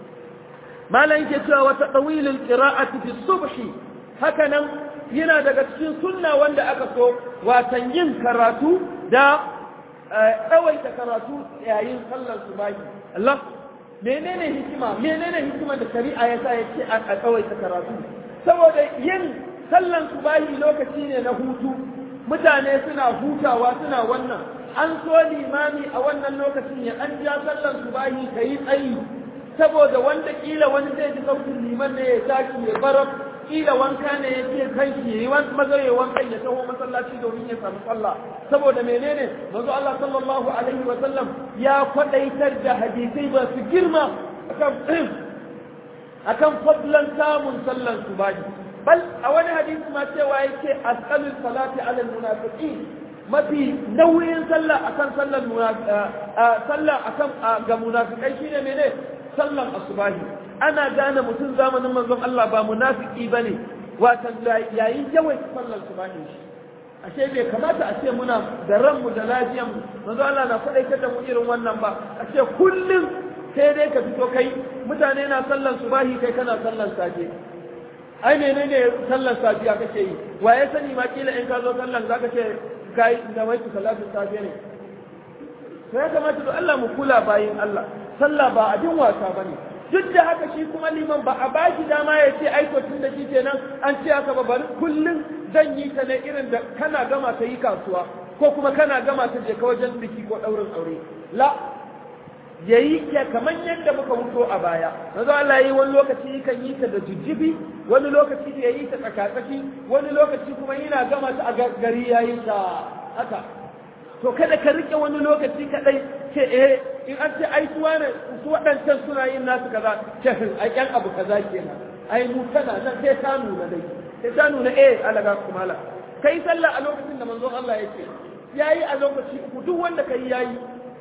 S1: malan yake cewa wata tawilul qira'ati fi subhi haka nan yana daga cikin sunna wanda aka so watan yin karatu da tsawaita karatu yayin sallar subahi Allah menene hikima menene hikima da shari'a ya sa ya ce a tsawaita karatu saboda yin sallan subahi lokaci ne na hutu mutane suna hutawa suna wannan an so limami a wannan lokacin ya an ja sallan subahi ka yi tsayi saboda wanda kila wani zai ji sautin liman ne ya tashi ya barar kila wanka ne ya ce kan shi ya yi maza ya wankan ya taho masallaci domin ya samu sallah saboda menene manzo Allah sallallahu alaihi wa sallam ya kwadaitar da hadisai ba su girma akan akan fadlan samun sallan subahi bal a wani hadisi ma cewa yake asqalul salati ala almunafiqin mafi nauyin sallah akan sallan sallah akan ga munafikai shine mene sallan asubahi ana gane mutum zamanin manzon Allah ba munafiki bane watan yayin yawan sallan subahi shi ashe bai kamata a ce muna da ranmu da lafiyan mu manzo Allah na faɗaitar da mu irin wannan ba ashe kullum sai dai ka fito kai mutane na sallan subahi kai kana sallan safe ai menene sallan safiya kake yi wa ya sani ma kila in ka zo sallan zaka ce kai da wai salatu safiya ne sai ya kamata to Allah mu kula bayin Allah sallah ba abin wasa bane duk da haka shi kuma liman ba a baki dama ya ce ai to tun da shi kenan an ce haka ba bari kullum zan yi ta ne irin da kana gama ta yi kasuwa ko kuma kana gama ta je ka wajen biki ko ɗaurin aure la ya yi ya kamar yadda muka wuto a baya yanzu Allah yi wani lokaci kan yi ta da jijjibi wani lokaci ya yi ta tsakatsaki wani lokaci kuma yana gama ta a gari ya yi ta haka to kada ka rike wani lokaci kadai ce eh in an ce ai su wane su waɗancan suna yin nasu kaza ce ai ƴan abu kaza kenan ai mu tana nan sai ta nuna dai sai ta nuna eh alaga kumala kai sallah a lokacin da manzon Allah yake yayi a lokaci uku duk wanda kai yayi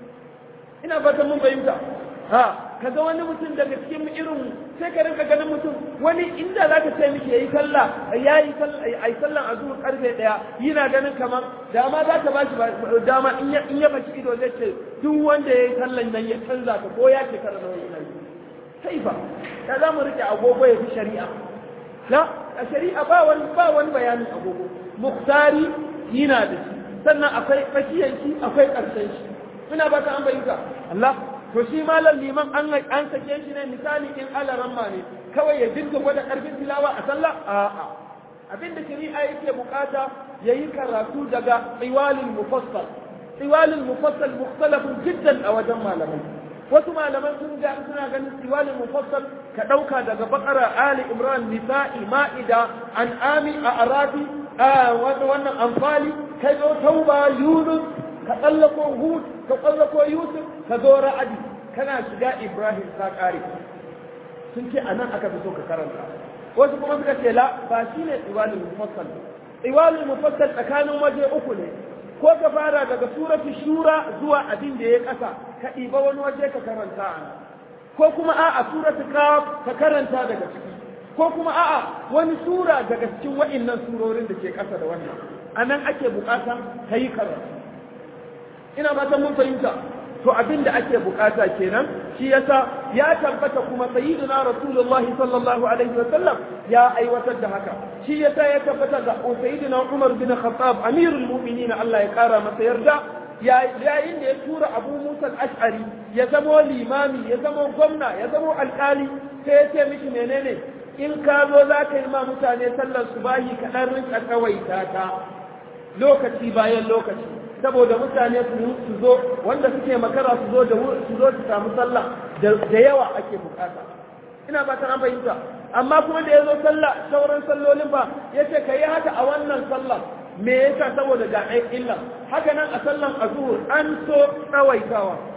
S1: ina fatan mun fahimta ha kaga wani mutum daga cikin irin sai ka rinka ganin mutum wani inda zaka ce miki yayi sallah yayi sallah ai sallan azhur karfe daya yana ganin kamar dama za ta bashi dama in ya in ya baki ido zai ce duk wanda yayi sallan nan ya canza ka ko ya ce kada nawa yana yi sai fa ya za mu rike agogo ya fi shari'a la a shari'a ba wani ba wani bayanin agogo muktari yana da shi sannan akwai fakiyanki akwai karshen shi ina ba ta an bayyuka Allah to shi malam liman an an sake shi ne misali in alaran ma ne kawai ya dinga gwada karfin tilawa a sallah a'a abin da shari'a yake bukata yayi karatu daga tsiwalil mufassal tsiwalil mufassal mukhtalafun jiddan a wajen malamai wasu malaman sun ga suna ganin tsiwalil mufassal ka dauka daga bakara ali imran nisa'i ma'ida an'ami a arabi wannan amfali kai zo tauba yunus ka tsallako hud ka tsallako yusuf ka zo ra'adi kana shiga ibrahim ka kare sun ce a nan aka fi so ka karanta wasu kuma suka ce la ba shi ne tsiwalin mufassal tsiwalin mufassal tsakanin waje uku ne ko ka fara daga suratu shura zuwa abin da ya kasa ka ɗiba wani waje ka karanta a nan ko kuma a'a suratu kaf ka karanta daga ciki ko kuma a'a wani sura daga cikin wa'innan surorin da ke kasa da wannan a nan ake bukatan ka yi karatu ina fatan mun fahimta to abin da ake bukata kenan shi yasa ya tabbata kuma sayyidina rasulullahi sallallahu alaihi wa sallam ya aiwatar da haka shi yasa ya tabbata da sayyidina umar bin khattab amirul mu'minin Allah ya kara masa yarda yayin da ya tura abu musa ash'ari ya zamo limami ya zamo gwamna ya zamo alkali sai ya ce mishi menene in ka zo za ka yi ma mutane sallar subahi kaɗan rinka kawaita ta lokaci bayan lokaci saboda mutane su zo wanda suke makara su zo da su zo su samu sallah da yawa ake bukata ina ba ta fahimta amma kuma da ya zo sallah sauran sallolin ba ya ce ka yi haka a wannan sallah me yasa saboda ga ɗan illa haka nan a sallan azhur an so tsawaitawa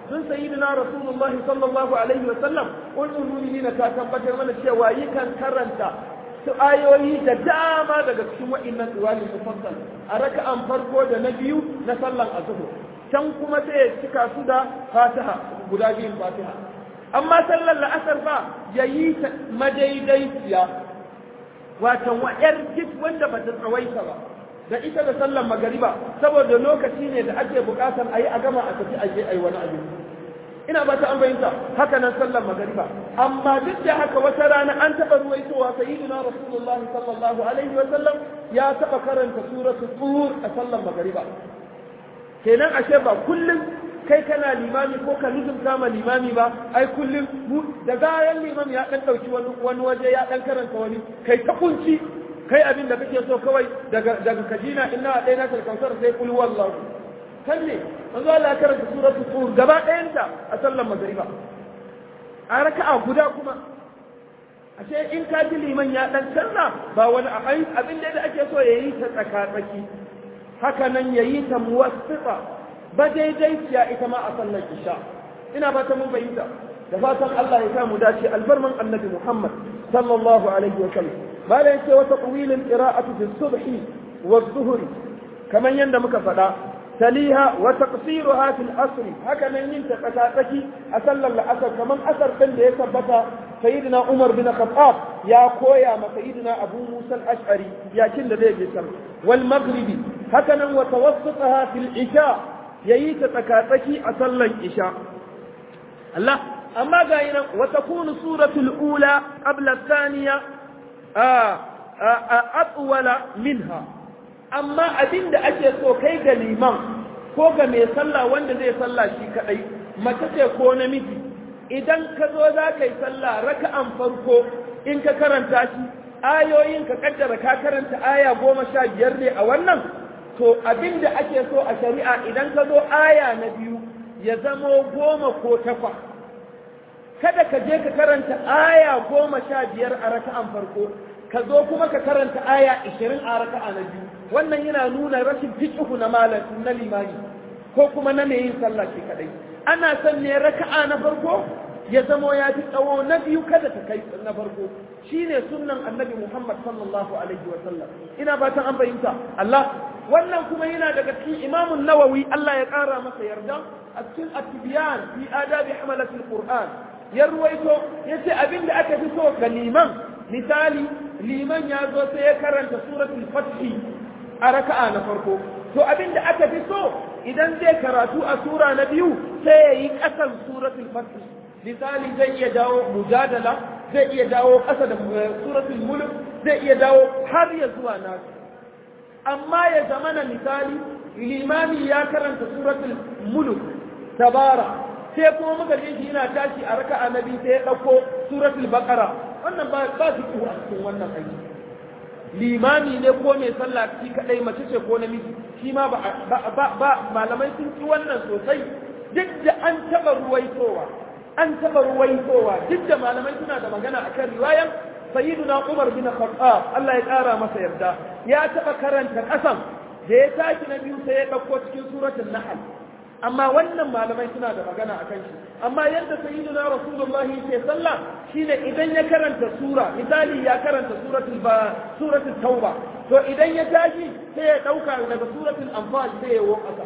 S1: sun sayyidina rasulullahi sallallahu alaihi wa sallam ulul mu'minina ta tabbatar mana cewa yi kan karanta su ayoyi da dama daga cikin wa'innan duwali mufassal a raka'an farko da na biyu na sallan azhur can kuma sai ya cika su da fatiha guda biyun fatiha amma sallar la'asar ba yayi ta madaidaiciya watan wa'yar duk wanda ba ta tsawaita ba da ita da sallan magariba saboda lokaci ne da ake bukatar a yi a gama a tafi a je a yi wani abin ina ba ta an bayyanta haka nan sallan magariba amma duk da haka wata rana an taɓa ruwaitowa sayyidina rasulullahi sallallahu alaihi wa sallam ya taɓa karanta suratu tur a sallan magariba kenan ashe ba kullum kai kana limami ko ka nuzumta ma limami ba ai kullum da gayan limam ya dan dauki wani waje ya dan karanta wani kai ta kunci kai abin da kake so kawai daga daga kajina inna dai na kalkausar sai kul wallahu kan ne manzo Allah karanta suratul tur gaba ɗayanta a sallar magriba a raka'a guda kuma ashe in ka ji liman ya dan canza ba wani abin da ake so yayi ta tsaka tsaki haka nan yayi ta muwassita ba daidaiciya ita ma a sallar isha ina ba ta mun fahimta da fatan Allah ya samu dace albarman annabi Muhammad sallallahu alaihi wa sallam bala yace wata qawilin qira'atu fi subhi wa dhuhri kaman yanda muka faɗa taliha wa taqsiruha fi al-asr haka nan yin ta tsaki a sallar la'asar kaman asar din da ya tabbata sayyidina Umar bin Khattab ya koya ma sayyidina Abu Musa al-Ash'ari yakin da zai je sallah wal maghribi haka nan wa tawassutaha fil isha yayi ta tsakatsaki a sallan isha Allah amma ga yi nan wa takunu suratul ula qabla thaniya atwala minha amma abinda ake so kai ga liman ko ga mai sallah wanda zai sallah shi kadai mace ce ko namiji idan ka zo za ka yi sallah raka'an farko in ka karanta shi ayoyin ka kaddara ka karanta aya goma sha biyar ne a wannan to abin da ake so a shari'a idan ka zo aya na biyu ya zamo goma ko takwa kada ka je ka karanta aya goma sha biyar a raka'an farko ka zo kuma ka karanta aya ishirin a raka'a na biyu wannan yana nuna rashin fiqhu na malam na limani ko kuma na mai yin sallah shi kadai ana son ne raka'a na farko ya zamo ya fi tsawo na biyu kada ta kai na farko shine sunnan annabi Muhammad sallallahu alaihi wa sallam ina fatan an fahimta Allah wannan kuma yana daga cikin Imam Nawawi Allah ya kara masa yarda a cikin at-tibyan fi adabi hamalat al-Qur'an ya ruwaito yace abinda aka fi so ga liman misali liman ya zo sai ya karanta suratul fath a raka'a na farko to abinda aka fi so idan zai karatu a sura na biyu sai ya yi kasan suratul fath misali zai iya dawo mujadala zai iya dawo ƙasa da suratul mulk zai iya dawo har ya zuwa nasu amma ya zama na misali limami ya karanta suratul mulk tabara sai kuma muka je shi yana tashi a raka'a na biyu sai ya ɗauko suratul baqara wannan ba ba su a cikin wannan aiki limami ne ko mai sallah shi kadai mace ce ko namiji shi ma ba malamai sun ci wannan sosai duk da an taɓa ruwaitowa an taɓa ruwaitowa duk da malamai suna da magana akan riwayan sayyiduna Umar bin Khattab Allah ya ƙara masa yarda ya taɓa karanta ƙasan da ya tashi na biyu sai ya ɗauko cikin suratul Nahl amma wannan malamai suna da magana akan shi amma yadda sayyiduna Rasulullahi ke sallah shine idan ya karanta sura misali ya karanta suratul ba suratul Tauba to idan ya tashi sai ya ɗauka daga suratul Anfal sai ya woka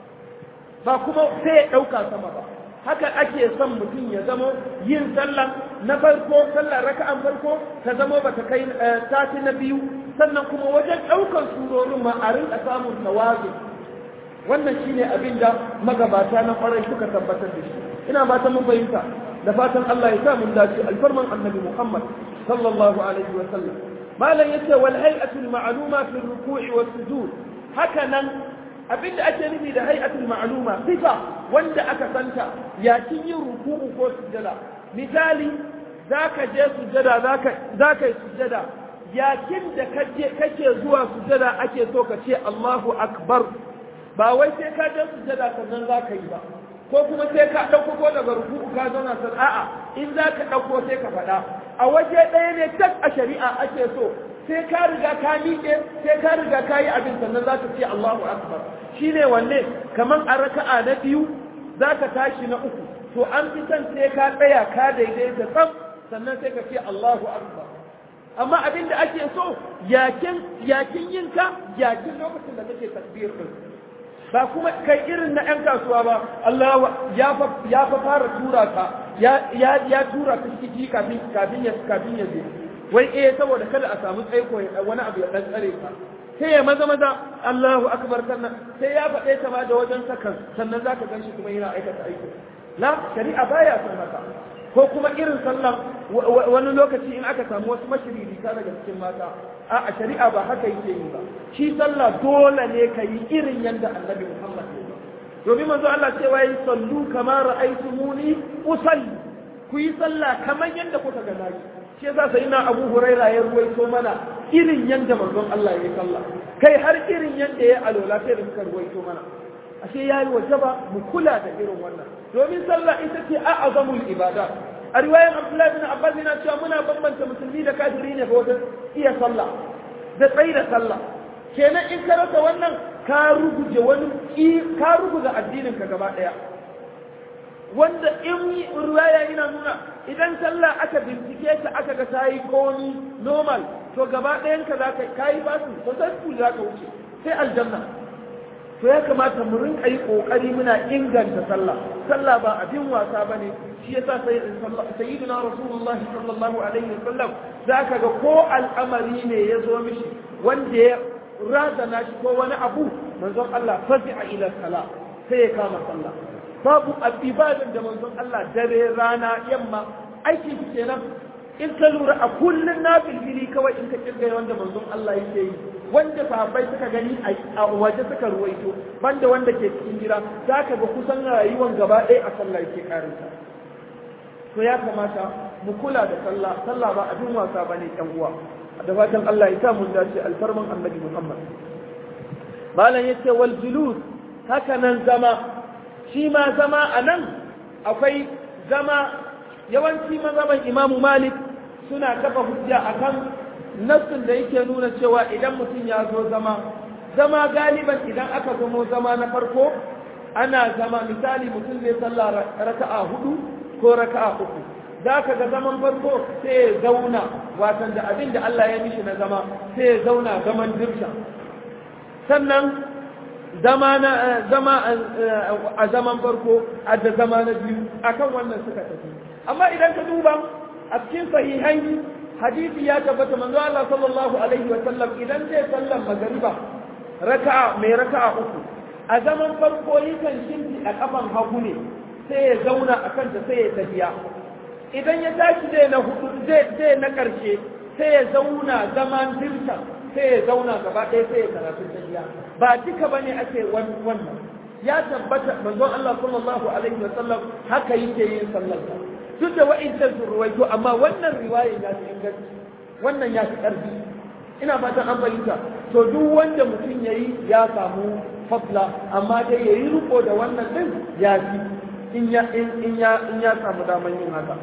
S1: ba kuma sai ya ɗauka sama ba haka ake son mutum ya zamo yin sallah na farko sallah raka'an farko ta zamo ba ta kai sati na biyu sannan kuma wajen ɗaukar surorin ma a rinka samun tawazu wannan shine abin da magabata na kwarai suka tabbatar da shi ina fatan mun fahimta da fatan Allah ya sa mun dace alfarman annabi Muhammad sallallahu alaihi wa sallam malam yace wal hay'atu al ma'luma fi ruku'i was sujud haka nan abinda ake nufi da hay'atul ma'luma sifa wanda aka santa yakin yin ruku'u ko sujada misali zaka je sujada zaka zaka yi sujada yakin da kaje kake zuwa sujada ake so ka ce Allahu akbar ba wai sai ka je sujada sannan zaka yi ba ko kuma sai ka dauko ko daga ruku'u ka zauna san a'a in zaka dauko sai ka faɗa a waje ɗaya ne tak a shari'a ake so sai ka riga ka miƙe sai ka riga ka yi abin sannan za ka ce Allahu Akbar shi ne wanne kamar a raka'a na biyu zaka tashi na uku to an fi son sai ka tsaya ka daidaita tsam sannan sai ka ce Allahu akbar amma abin da ake so yakin yakin yinka yakin lokacin da kake takbir din ba kuma kai irin na 'yan kasuwa ba Allah ya fa ya fa fara tura ka ya ya ya tura ka ciki kafin kafin ya kafin ya je wai eh saboda kada a samu tsaiko wani abu ya dan tsare ka sai ya maza maza Allahu akbar sannan sai ya faɗe ta ma da wajen sakan sannan zaka ganshi kuma yana aikata aiki la shari'a baya son haka ko kuma irin sallah wani lokaci in aka samu wasu mashiririta daga cikin mata a shari'a ba haka yake yi ba shi sallah dole ne ka yi irin yadda annabi Muhammad ya yi domin manzo Allah cewa yi sallu kama ra'aytumuni usalli ku yi sallah kamar yadda kuka ga nayi shi yasa sai na Abu Huraira ya ruwaito mana irin yadda manzon Allah ya yi sallah kai har irin yadda ya alola sai da suka ruwaito mana ashe yayi wajaba mu kula da irin wannan domin sallah ita ce a'azamul ibada a riwayar Abdullahi bin Abbas yana cewa muna bambanta musulmi da kafiri ne ga wajen iya sallah da tsayi da sallah kenan in ka rasa wannan ka ruguje wani ka ruguza addinin ka gaba daya wanda in riwaya yana nuna idan sallah aka bincike ta aka ga tayi komi normal to gaba ɗayan ka zaka kai basu to sai ku zaka wuce sai aljanna to ya kamata mu rinka yi kokari muna inganta sallah sallah ba abin wasa bane shi yasa sai sayyidina rasulullah sallallahu alaihi wasallam zaka ga ko al'amari ne ya zo mishi wanda ya razana shi ko wani abu manzon Allah fazi'a ila sala sai ya kama sallah babu ibadan da manzon Allah dare rana yamma aiki kenan in ka lura a kullun na filfili kawai in ka kirga wanda manzon Allah yake yi wanda sahabbai suka gani a waje suka ruwaito banda wanda ke cikin gida za ka ga kusan rayuwan gaba ɗaya a sallah yake karinta to ya kamata mu kula da sallah sallah ba abin wasa bane ɗan uwa da fatan Allah ya sa mun dace alfarman annabi Muhammad malam yace wal julus haka nan zama shi ma zama anan akwai zama yawanci mazaban Imam Malik suna kafa hujja akan nassin da yake nuna cewa idan mutum ya zo zama zama galiban idan aka zamo zama na farko ana zama misali mutum zai sallah raka'a hudu ko raka'a uku za ka ga zaman farko sai ya zauna watan da abin da Allah ya mishi na zama sai ya zauna zaman dirsha sannan zama na zama a zaman farko a da zama na biyu akan wannan suka tafi amma idan ka duba a cikin sahihai hadisi ya tabbata manzo Allah sallallahu alaihi wa sallam idan zai sallan magariba raka'a mai raka'a uku a zaman farko yakan shinti a kafan hagu ne sai ya zauna a kanta sai ya tafiya idan ya tashi zai na hudu zai na karshe sai ya zauna zaman dirsa sai ya zauna gaba ɗaya sai ya karatu tafiya ba duka bane ake wannan ya tabbata manzo Allah sallallahu alaihi wa sallam haka yake yin sallar duk da wa'incan sun ruwaito amma wannan riwayar ya fi inganci wannan ya fi ƙarfi ina fatan an fahimta to duk wanda mutum ya yi ya samu fadla amma dai ya yi riko da wannan din ya fi in ya in ya in ya samu daman yin haka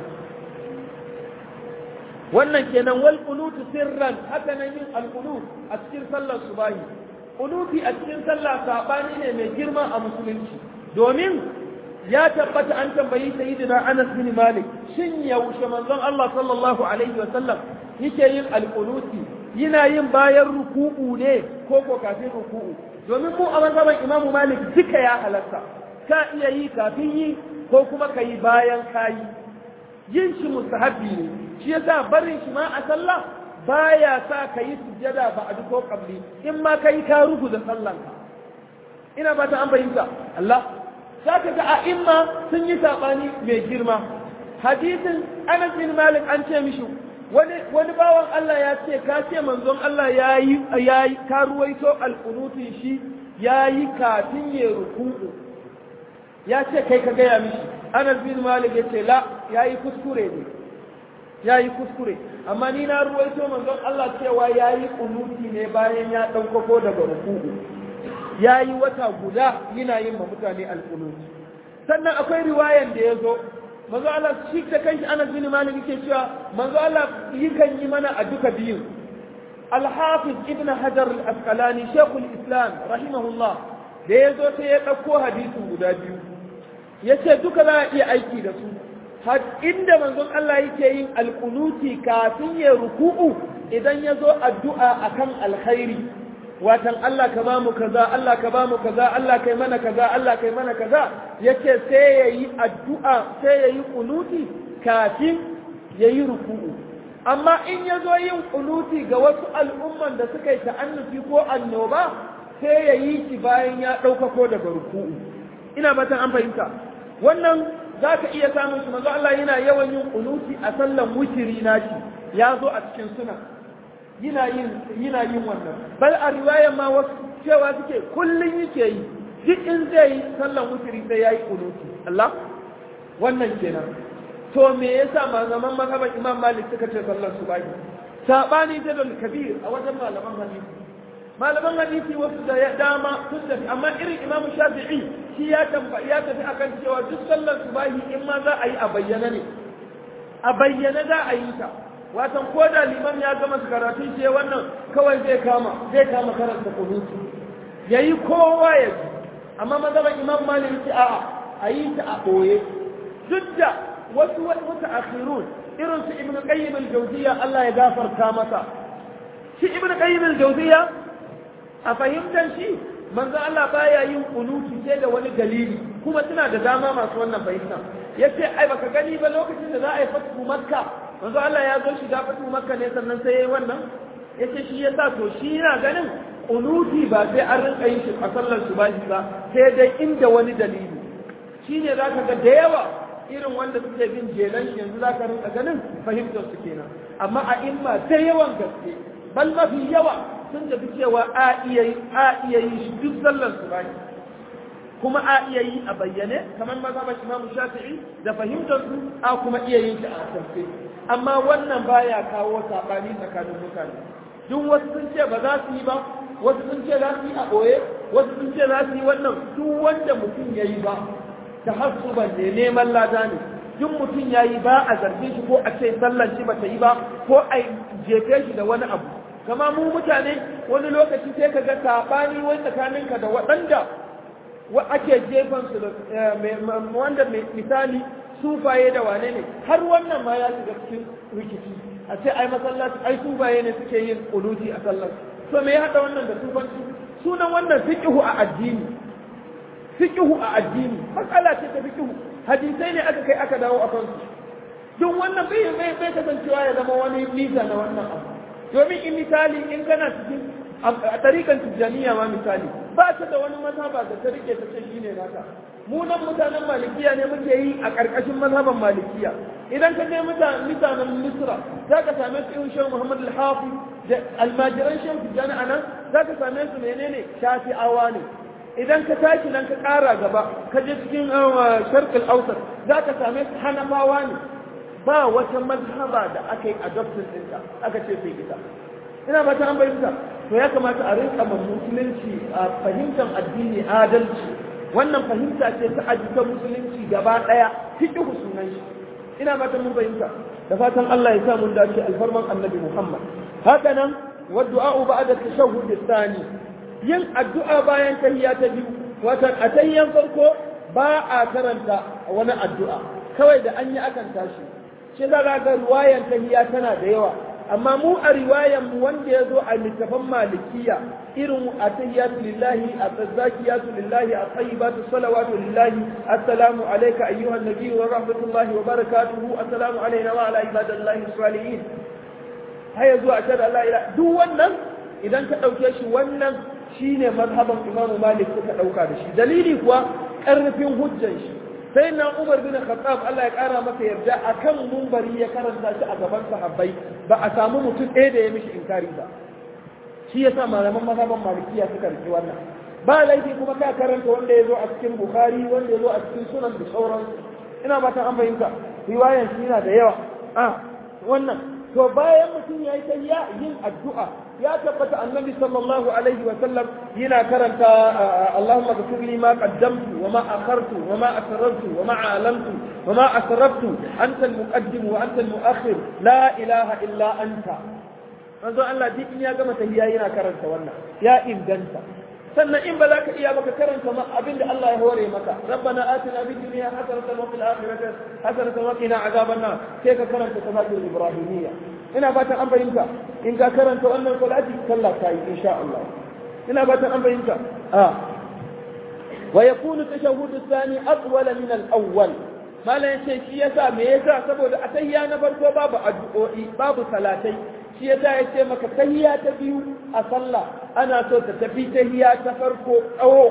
S1: wannan kenan wal qunutu sirran haka nan yin al qunut a cikin sallar subahi qunuti a cikin sallah sabani ne mai girma a musulunci domin ya tabbata an tambayi sayyidina Anas bin Malik shin yaushe manzon Allah sallallahu alaihi wa sallam yake yin alqunuti yana yin bayan ruku'u ne ko ko kafin ruku'u domin mu a mazhaban Imam Malik duka ya halatta ka iya yi kafin yi ko kuma ka yi bayan kayi yin shi mustahabbi ne shi yasa barin shi ma a sallah baya sa ka yi sujjada ba a ko kabli in ma ka yi ka ruku da sallanka ina ba ta an fahimta Allah za ka ga a'imma sun yi saɓani mai girma hadisin anas bin malik an ce mishi wani wani bawan Allah ya ce ka ce manzon Allah ya yi ya yi ka ruwaito alqunutin shi ya yi kafin ya ruku'u ya ce kai ka gaya mishi anas bin malik ya ce la ya yi kuskure ne ya yi kuskure amma ni na ruwaito manzon Allah cewa ya yi kunuti ne bayan ya ɗaukako daga ruku'u ya yi wata guda yana yin ma mutane alƙunuti sannan akwai riwayan da ya zo manzo Allah shi da kanshi Anas bin Malik yake cewa manzo Allah yakan yi mana a duka biyu Al-Hafiz Ibn Hajar Al-Asqalani Sheikhul Islam rahimahullah da ya zo sai ya ɗauko hadisin guda biyu yace duka za a iya aiki da su har inda manzon Allah yake yin alkunuti kafin ya ruku'u idan ya zo addu'a akan alkhairi watan Allah ka ba mu kaza Allah ka ba mu kaza Allah kai mana kaza Allah kai mana kaza yace sai yayi addu'a sai yayi kunuti kafin yayi ruku'u amma in ya zo yin kunuti ga wasu al'umman da suka yi ta'annufi ko annoba sai ya yi shi bayan ya ɗaukako daga ruku'u ina fatan an fahimta wannan za ka iya samun shi manzo Allah yana yawan yin kunuti a sallan wutiri nashi ya zo a cikin suna yana yin yana yin wannan bal a riwayar ma wasu cewa suke kullun yake yi duk in zai yi sallan wutiri sai yayi kunuti Allah wannan kenan to me yasa malaman mazhaban Imam Malik suka ce sallar subahi sabani ta dal kabir a wajen malaman hadisi malaman hadisi wasu da dama sun tafi amma irin Imam Shafi'i shi ya tamba ya tafi akan cewa duk sallar subahi in ma za a yi a bayyana ne a bayyana za a yi ta watan ko da liman ya gama karatun shi wannan kawai zai kama zai kama karanta kunuti yayi kowa ya ji amma mazhaban Imam Malik ce a'a a yi ta a boye duk da wasu wata akhirun irin su ibn qayyim al-jawziyya Allah ya gafarta masa shi ibn qayyim al-jawziyya a fahimtar shi manzo Allah baya yin kunuti sai da wani dalili kuma suna da dama masu wannan fahimta yace ai baka gani ba lokacin da za a yi fatu makka manzo Allah ya zo shiga fatu makka ne sannan sai yayi wannan yace shi yasa to shi yana ganin kunuti ba sai an rinka yin shi a sallar subahi ba sai dai inda wani dalili shine zaka ga da yawa irin wanda suke bin jelan shi yanzu za ka rinka ganin fahimtar su kenan amma a imma ta yawan gaske bal mafi yawa sun tafi cewa a iya yi a iya yi shi duk sallar su bani kuma a iya yi a bayyane kamar mazhaban Imam Shafi'i da fahimtar su a kuma iya yin shi a asirce amma wannan baya kawo sabani tsakanin mutane duk wasu sun ce ba za su yi ba wasu sun ce za su yi a boye wasu sun ce za su yi wannan duk wanda mutum ya yi ba tahassuban ne neman lada ne duk mutum ya yi ba a zarge shi ko a ce sallan shi ba ta yi ba ko a jefe shi da wani abu kama mu mutane wani lokaci sai ka ga sabani wani tsakaninka da waɗanda ake jefan su da wanda misali sufaye da wane ne har wannan ma ya shiga cikin rikici a ce ai masallaci ai sufaye ne suke yin kuluji a sallar to me ya haɗa wannan da sufanci sunan wannan fiqhu a addini fiqhu a addini matsala ce ta fiqhu hadisai ne aka kai aka dawo akan su duk wannan bai bai bai kasancewa ya zama wani nisa na wannan abu domin in misali in kana cikin a tarikan tijjaniya ma misali ba ta da wani mazhaba da ta rike ta ce shine naka mu nan mutanen malikiya ne muke yi a ƙarƙashin mazhaban malikiya idan ka je mutanen misra za ka same su irin shehu muhammad al-hafi da almajiran shehu tijjani a nan za ka same su menene shafi'awa ne idan ka tashi nan ka ƙara gaba ka je cikin sharqil ausar za ka same su hanafawa ne ba wata mazhaba da aka yi adoption ɗinta aka ce sai ita ina ba ta an bayyana to ya kamata a rinka ma musulunci a fahimtar addini adalci wannan fahimta ce ta ajikan musulunci gaba ɗaya fiqhu sunan shi ina ba ta mun fahimta da fatan Allah ya sa mun dace alfarman annabi Muhammad haka nan wa du'a ba'da tashahhud thani yin addu'a bayan tahiyya ta biyu watan a tahiyyan farko ba a karanta wani addu'a kawai da an yi akan tashi shi za ga ruwayan tahiyya tana da yawa amma mu a riwayan mu wanda ya zo a littafan malikiya irin a tahiyatu lillahi a tsazzakiyatu lillahi a tayyibatu salawatu lillahi assalamu alayka ayyuhan nabiyyu wa rahmatullahi wa barakatuhu assalamu alayna wa ala ibadillahi salihin haya zuwa ashhadu an la ilaha duk wannan idan ka dauke shi wannan shine mazhaban imamu malik suka dauka da shi dalili kuwa karfin hujjan shi sai na umar bin khattab Allah ya kara masa yarda akan mumbari ya karanta shi a gaban sahabbai ba a samu mutum ɗaya da ya mishi inkari ba shi yasa malaman mazhaban malikiya suka riki wannan ba laifi kuma ka karanta wanda ya zo a cikin bukhari wanda ya zo a cikin sunan da sauransu ina ba ta an fahimta riwayan shi yana da yawa a wannan to bayan mutum ya yi tahiyya yin addu'a ya tabbata annabi sallallahu alaihi wa sallam yana karanta Allahumma ghfir li ma qaddamtu wa ma akhartu wa ma asrartu wa ma a'lamtu wa ma asraftu anta al-muqaddim wa anta al-mu'akhir la ilaha illa anta manzo Allah duk in ya gama tahiyya yana karanta wannan ya inganta sannan in ba za ka iya baka karanta ma abinda Allah ya hore maka rabbana atina fid dunya hasanatan wa fil akhirati hasanatan wa qina azaban nar sai ka karanta salatul ibrahimiyya ina fatan an fahimta in ka karanta wannan salati sallah ta yi insha Allah ina fatan an fahimta a wa yakunu tashahhud athani atwala min al-awwal malan yace shi yasa me yasa saboda atayya na farko babu addu'o'i babu salatai shi yasa yace maka tahiyya ta biyu a sallah ana so ta tafi tahiyya ta farko tsawo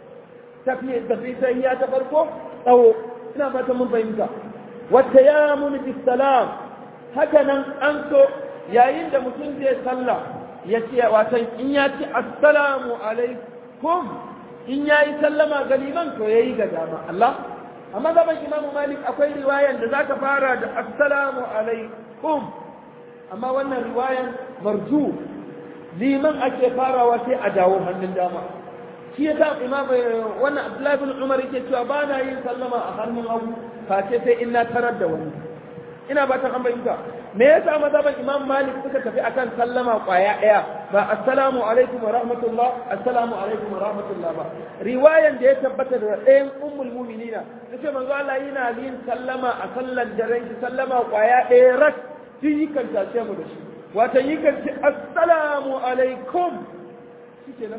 S1: tafi tafi tahiyya ta farko tsawo ina fatan mun fahimta wa tayammum bis salam haka nan an so yayin da mutum zai sallah ya ce watan in ya ce assalamu alaikum in ya yi sallama ga liman to ya yi ga dama Allah amma gaban imamu malik akwai riwayan da zaka fara da assalamu alaikum amma wannan riwayan marju liman ake farawa sai a dawo hannun dama shi yasa imam wannan abdullahi bin umar yake cewa ba na yin sallama a hannun hagu face sai in na tarar da wani ina ba ta an bayyana me yasa mazhaban imam malik suka tafi akan sallama kwaya daya ba assalamu alaikum wa rahmatullah assalamu alaikum wa rahmatullah ba riwayan da ya tabbata da ɗayan ummul mu'minina tace manzo Allah yana yin sallama a sallan daren shi sallama kwaya daya rak shi yikan tace mu da shi wata yikan ce assalamu alaikum shikenan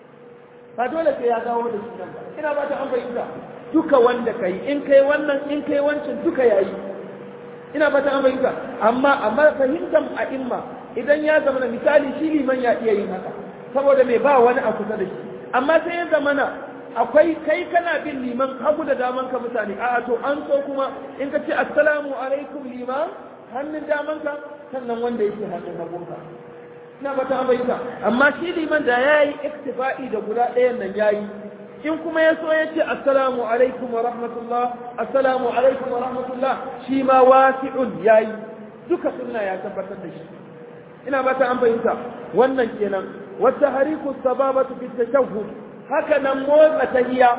S1: ba dole sai ya dawo da shi nan ba ina ba ta an bayyana duka wanda kai in kai wannan in kai wancan duka yayi ina fata an fahimta amma amma fahimtar a imma idan ya zama misali shi liman ya iya yin haka saboda mai ba wani a kusa da shi amma sai ya zama na akwai kai kana bin liman hagu da daman ka mutane a to an so kuma in ka ce assalamu alaikum liman hannun daman ka sannan wanda yake hannun hagun ka ina fata an fahimta amma shi liman da ya yi iktifa'i da guda ɗayan nan ya yi in kuma ya so ya ce assalamu alaikum wa rahmatullah assalamu alaikum wa rahmatullah shi ma wasi'un yayi duka sunna ya tabbatar da shi ina ba ta an fahimta wannan kenan wata hariku sababatu fi tashahhud haka nan motsa tahiya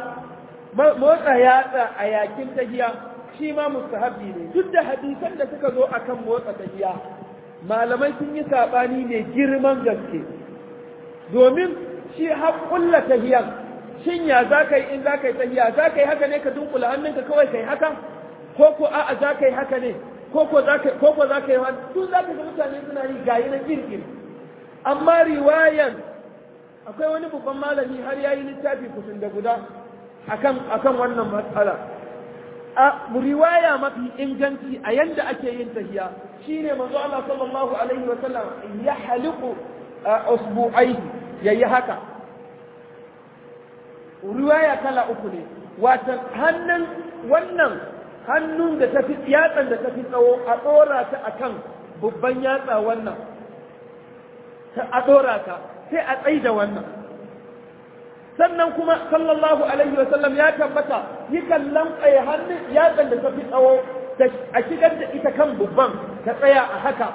S1: motsa yatsa a yakin tahiya shi ma mustahabbi ne duk da hadisan da suka zo akan motsa tahiya malamai sun yi sabani ne girman gaske domin shi haƙulla tahiyan shin ya za ka yi in za ka yi tahiya za ka yi haka ne ka dunkula hannunka kawai ka yi haka ko ko a'a za ka yi haka ne ko ko za ka yi wani tun za ka ga mutane suna yi gayi na kirkir amma riwayan akwai wani babban malami har ya yi littafi kusan da guda akan akan wannan matsala a riwaya mafi inganci a yanda ake yin tahiya shine manzo Allah sallallahu alaihi wa sallam ya haliku usbu'aihi yayi haka riwaya kala uku ne watan hannun wannan hannun da tafi yatsan da tafi tsawo a dora ta akan babban yatsa wannan a dora ta sai a tsaida wannan sannan kuma sallallahu alaihi wa sallam ya tabbata yakan lantsaye hannun yatsan da tafi tsawo a shigar da ita kan babban ta tsaya a haka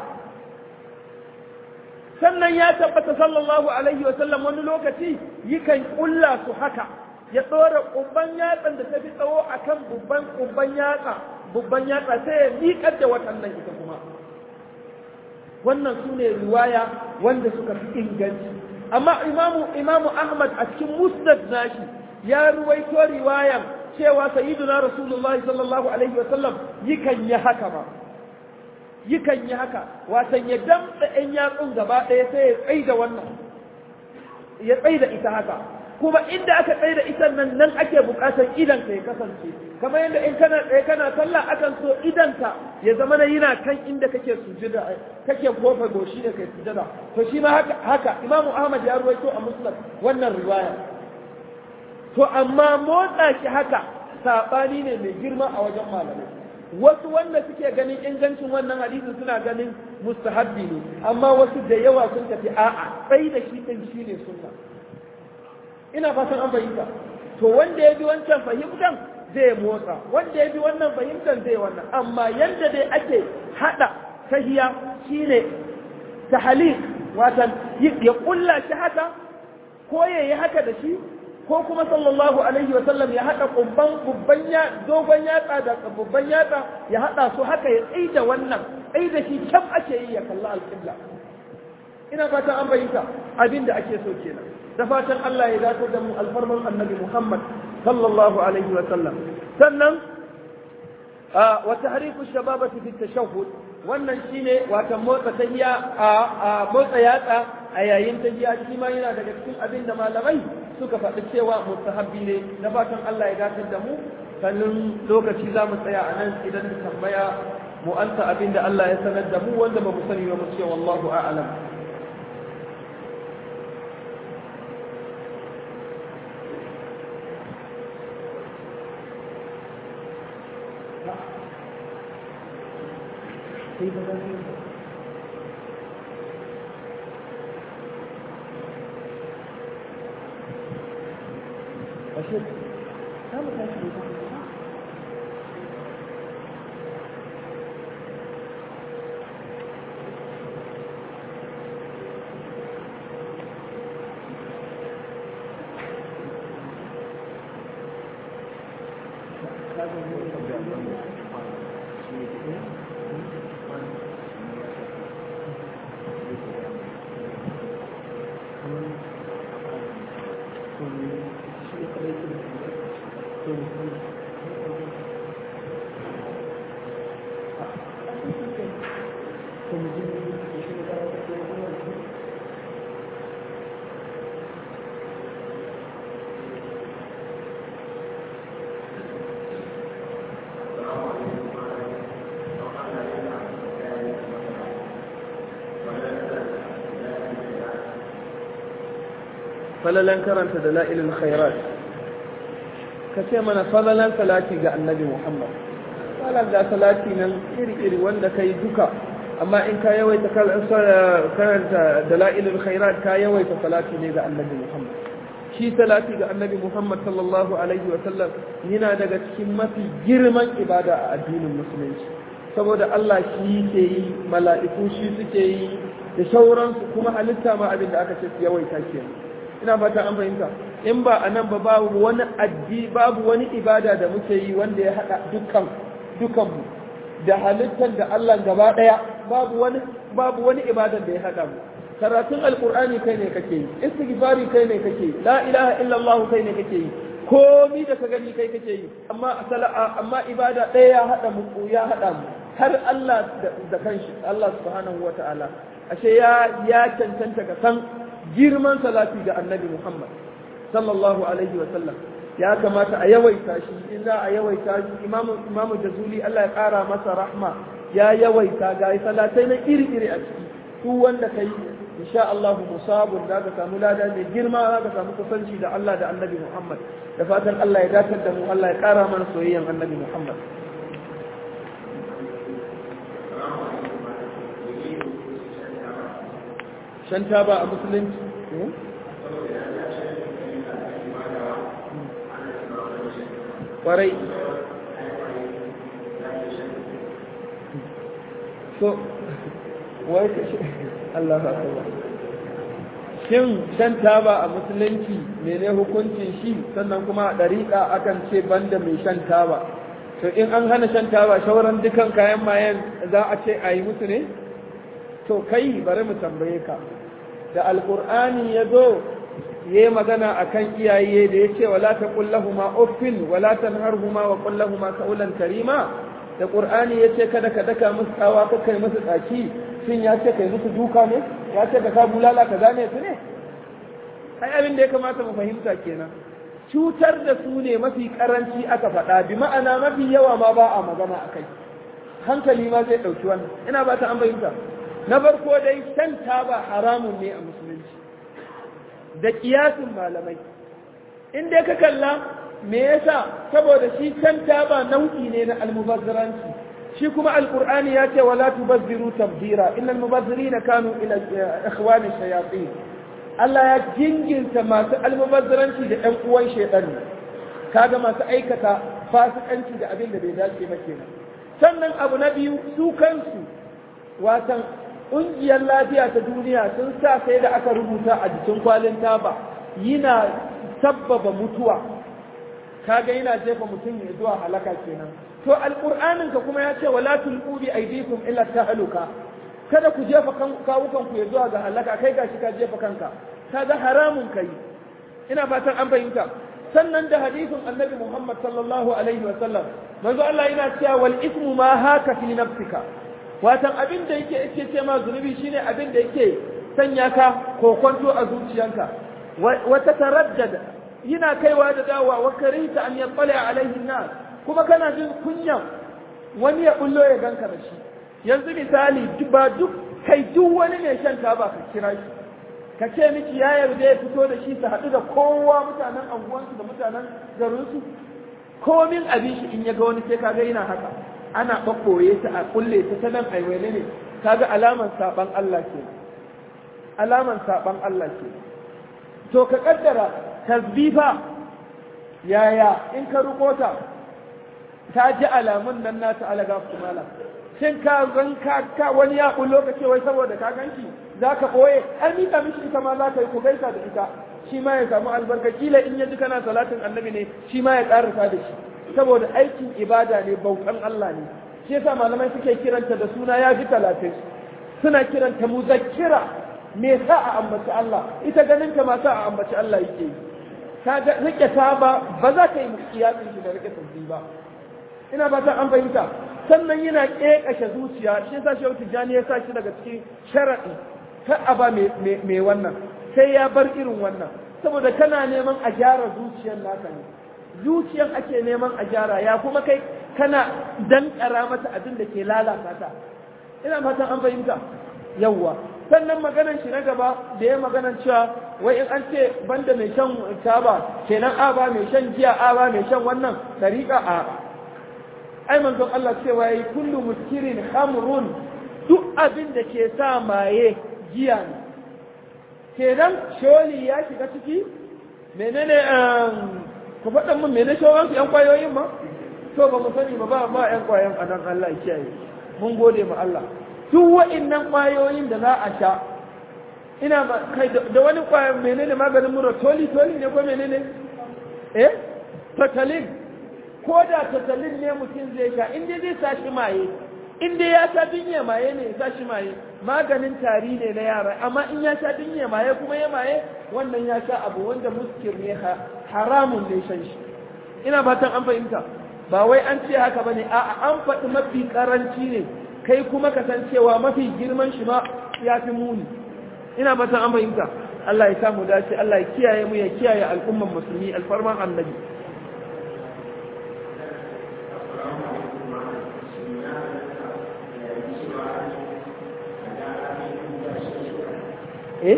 S1: sannan ya tabbata sallallahu alaihi wa sallam wani lokaci yakan kulla su haka ya tsora kubban yatsan da ta fi tsawo a kan babban kubban yatsa babban yatsa sai ya miƙar da waɗannan ita kuma wannan su ne riwaya wanda suka fi inganci amma imamu imamu ahmad a cikin musnad nashi ya ruwaito riwayan cewa sayyiduna rasulullahi sallallahu alaihi wa sallam yakan yi haka ma yakan yi haka watan ya damtsa ɗan yatsun gaba ɗaya sai ya tsaida wannan ya tsaida ita haka kuma inda aka tsaida ita nan nan ake buƙatar idan ka ya kasance kamar yadda in kana tsaye kana sallah akan so idan ka ya zama na yana kan inda kake sujada kake kofa goshi da kai sujada to shi ma haka haka imamu ahmad ya ruwaito a musnad wannan riwaya to amma motsa shi haka sabani ne mai girma a wajen malamai wasu wanda suke ganin ingancin wannan hadisin suna ganin mustahabbi ne amma wasu da yawa sun tafi a'a sai da shi din shine sunna ina fatan an fahimta to wanda ya bi wancan fahimtan zai motsa wanda ya bi wannan fahimtan zai wannan amma yanda dai ake hada tahiya shine tahlil watan ya kulla shi haka ko yayi haka da shi ko kuma sallallahu alaihi wa sallam ya hada kubban kubban ya dogon yatsa da kubban yatsa ya hada su haka ya tsaida wannan tsaida shi kam ake yi ya kalla alqibla ina fata an bayyana abinda ake so kenan da fatan Allah ya dace da mu alfarman annabi Muhammad sallallahu alaihi wa sallam sannan wa tahriku shababati fi tashahhud wannan shine wata motsa tahiya a motsa yatsa a yayin tahiya shi ma yana daga cikin abin da malamai suka faɗi cewa mustahabbi ne na fatan Allah ya dace da mu sannan lokaci za mu tsaya a nan idan da tambaya mu ansa abin da Allah ya sanar da mu wanda ba mu sani ba mu ce wallahu a'lam Ashe, samu tashi ne falalan karanta da la'ilin khairat ka ce mana falalan salati ga annabi muhammad falal da salati nan iri-iri wanda ka yi duka amma in ka yawaita karanta da la'ilin khairat ka yawaita salati ne ga annabi muhammad shi salati ga annabi muhammad sallallahu alaihi wa sallam yana daga cikin mafi girman ibada a addinin musulunci saboda Allah shi ke yi mala'iku shi suke yi da sauransu kuma halitta ma abin da aka ce su yawaita kenan ina fata an fahimta in ba a nan ba babu wani addi babu wani ibada da muke yi wanda ya haɗa dukkan dukanmu da halittar da Allah gaba ɗaya babu wani babu wani ibada da ya haɗa mu karatun alqur'ani kai ne kake yi istighfari kai ne kake yi la ilaha illallah kai ne kake yi komi da ka gani kai kake yi amma amma ibada ɗaya ya haɗa mu ya haɗa mu har Allah da kanshi Allah subhanahu wataala ashe ya ya cancanta ka san girman salati ga annabi Muhammad sallallahu alaihi wa sallam ya kamata a yawaita shi in za a yawaita shi imamu imamu jazuli Allah ya kara masa rahma ya yawaita ga salatai na iri iri a ciki duk wanda kai insha Allah musabun da ka samu lada mai girma za ka samu kusanci da Allah da annabi Muhammad da fatan Allah ya dace da mu Allah ya kara mana soyayyan annabi Muhammad shan taba a musulunci kwarai so wai Allah ba shin shan taba a musulunci mene hukuncin shi sannan kuma a ɗariƙa akan ce banda mai shan taba to in an hana shan taba shauran dukan kayan mayan za a ce a yi musu ne to kai bari mu tambaye ka da alkur'ani ya zo ya yi magana a kan iyaye da ya ce wala ta kullahuma uffin wala ta harhuma wa kullahuma kaulan karima da ƙur'ani ya ce kada ka daka musu tsawa ko kai musu tsaki shin ya ce kai musu duka ne ya ce ka ka bulala ka zane su ne ai abin da ya kamata mu fahimta kenan cutar da su ne mafi karanci aka faɗa bi ma'ana mafi yawa ma ba a magana a kai hankali ma zai ɗauki wannan ina ba ta an fahimta na farko dai shan taba haramun ne a musulunci da kiyasin malamai in dai ka kalla me yasa saboda shi shan taba nau'i ne na almubazzaranci shi kuma alqur'ani ya ce wala tubazziru tabzira innal mubazzirina kanu ila ikhwani shayatin Allah ya jinginta masu almubazzaranci da ɗan uwan shaitan kaga masu aikata fasikanci da abin da bai dace ba kenan sannan abu na biyu su kansu watan ƙungiyar lafiya ta duniya sun sa sai da aka rubuta a jikin kwalin taba yana sabbaba mutuwa kaga yana jefa mutum ya zuwa halaka kenan to alƙur'anin ka kuma ya ce wala tulqu bi aydikum illa tahluka kada ku jefa kawukan ku ya zuwa ga halaka kai gashi ka jefa kanka kaga haramun kai ina fatan an fahimta sannan da hadisin annabi Muhammad sallallahu alaihi wa sallam manzo Allah yana cewa wal ismu ma haka fi nafsika watan abin da yake yake ce ma zunubi shine abin da yake sanya ka kokonto a zuciyanka wa tataraddada yana kaiwa da dawa wa karita an yattali alaihi nas kuma kana jin kunyan wani ya bullo ya ganka da shi yanzu misali ba duk kai duk wani mai shan taba ka kira shi ka ce miki ya yarda ya fito da shi su haɗu da kowa mutanen anguwansu da mutanen garinsu komin abin shi in ya ga wani sai kaga yana haka ana ɓaɓɓoye ta a kulle ta ta nan aiwene ne kaga alaman saɓan Allah ke alaman saɓan Allah ke to ka kaddara tasbifa yaya in ka rukota ta ji alamun nan nata alaga su mala shin ka zan ka wani ya bullo ka ce wai saboda ka ganki za ka ɓoye an mika mishi ita ma za ka yi ku gaisa da ita shi ma ya samu albarka kila in ya ji kana salatin annabi ne shi ma ya ƙarasa da shi saboda aikin ibada ne bautan Allah ne shi yasa malamai suke kiranta da suna ya fi talatin suna kiranta muzakkira me sa a ambaci Allah ita ganin ta ma sa a ambaci Allah yake yi ka ga rike ta ba ba za ka yi kiyasin shi da rike tasbih ba ina ba ta an fahimta sannan yana ƙeƙashe zuciya shi yasa shehu tijjani ya sa shi daga cikin sharaɗi kar a ba mai wannan sai ya bar irin wannan saboda kana neman a gyara zuciyar naka ne zuciyar ake neman a gyara ya kuma kai kana dankara mata abin da ke lalata ta ina fatan an fahimta yawwa sannan maganan shi na gaba da ya maganan cewa wai in an ce banda mai shan taba kenan a ba mai shan giya a ba mai shan wannan tariƙa a ai manzon Allah cewa yayi kullu muskirin khamrun duk abin da ke sa maye giya ne kenan sholi ya shiga ciki menene ku faɗa mun menene shawan su yan kwayoyin ma to ba mu sani ba ba ba yan kwayan anan Allah ya kiyaye mun gode ma Allah duk wa'annan kwayoyin da za a sha ina ba kai da wani kwayan menene maganin mura toli toli ne ko menene eh totalin ko da tattalin ne mutum zai sha inda zai sa shi maye inda ya sha dinye maye ne ya sa shi maye maganin tari ne na yara amma in ya sha dinye maye kuma ya maye wannan ya sha abu wanda muskir ne haramun ne shan shi ina fatan an fahimta ba wai an ce haka bane a'a an faɗi mafi karanci ne kai kuma ka san cewa mafi girman shi ma ya fi muni ina fatan an fahimta Allah ya samu dace Allah ya kiyaye mu ya kiyaye al'umman musulmi alfarman annabi eh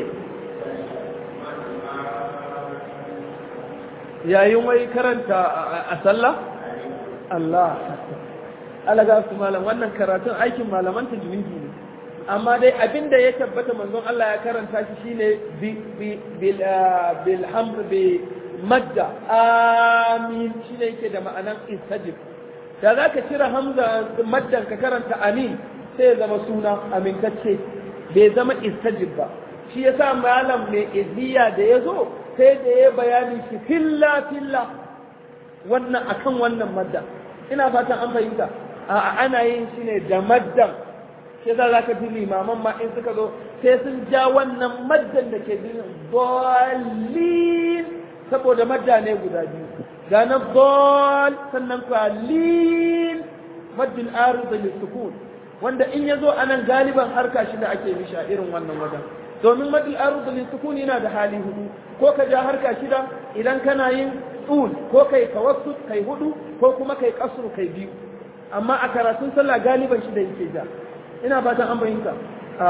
S1: yayin wai karanta a sallah Allah alaga su malam wannan karatun aikin malaman tajwidi ne amma dai abinda ya tabbata manzon Allah ya karanta shi shine bil bil hamr bi madda amin shine yake da ma'anan istajib da zaka cire hamza maddan ka karanta amin sai ya zama suna amintacce bai zama istajib ba shi ya sa malam mai iziya da ya zo sai da ya bayani shi filla filla wannan akan wannan madda ina fatan an fahimta a ana yin shi ne da maddan shi za za ka ji limaman ma in suka zo sai sun ja wannan maddan da ke jin bolin saboda madda ne guda biyu ga na bol sannan kwalin maddin arzu da sukun wanda in ya zo anan galiban harka shi da ake mishi a irin wannan wajen domin madil arud lil sukuni yana da hali hudu ko ka ja harka shida idan kana yin tsul ko kai tawassut kai hudu ko kuma kai kasru kai biyu amma a karatun sallah galiban shida yake ja ina fatan an bayyana a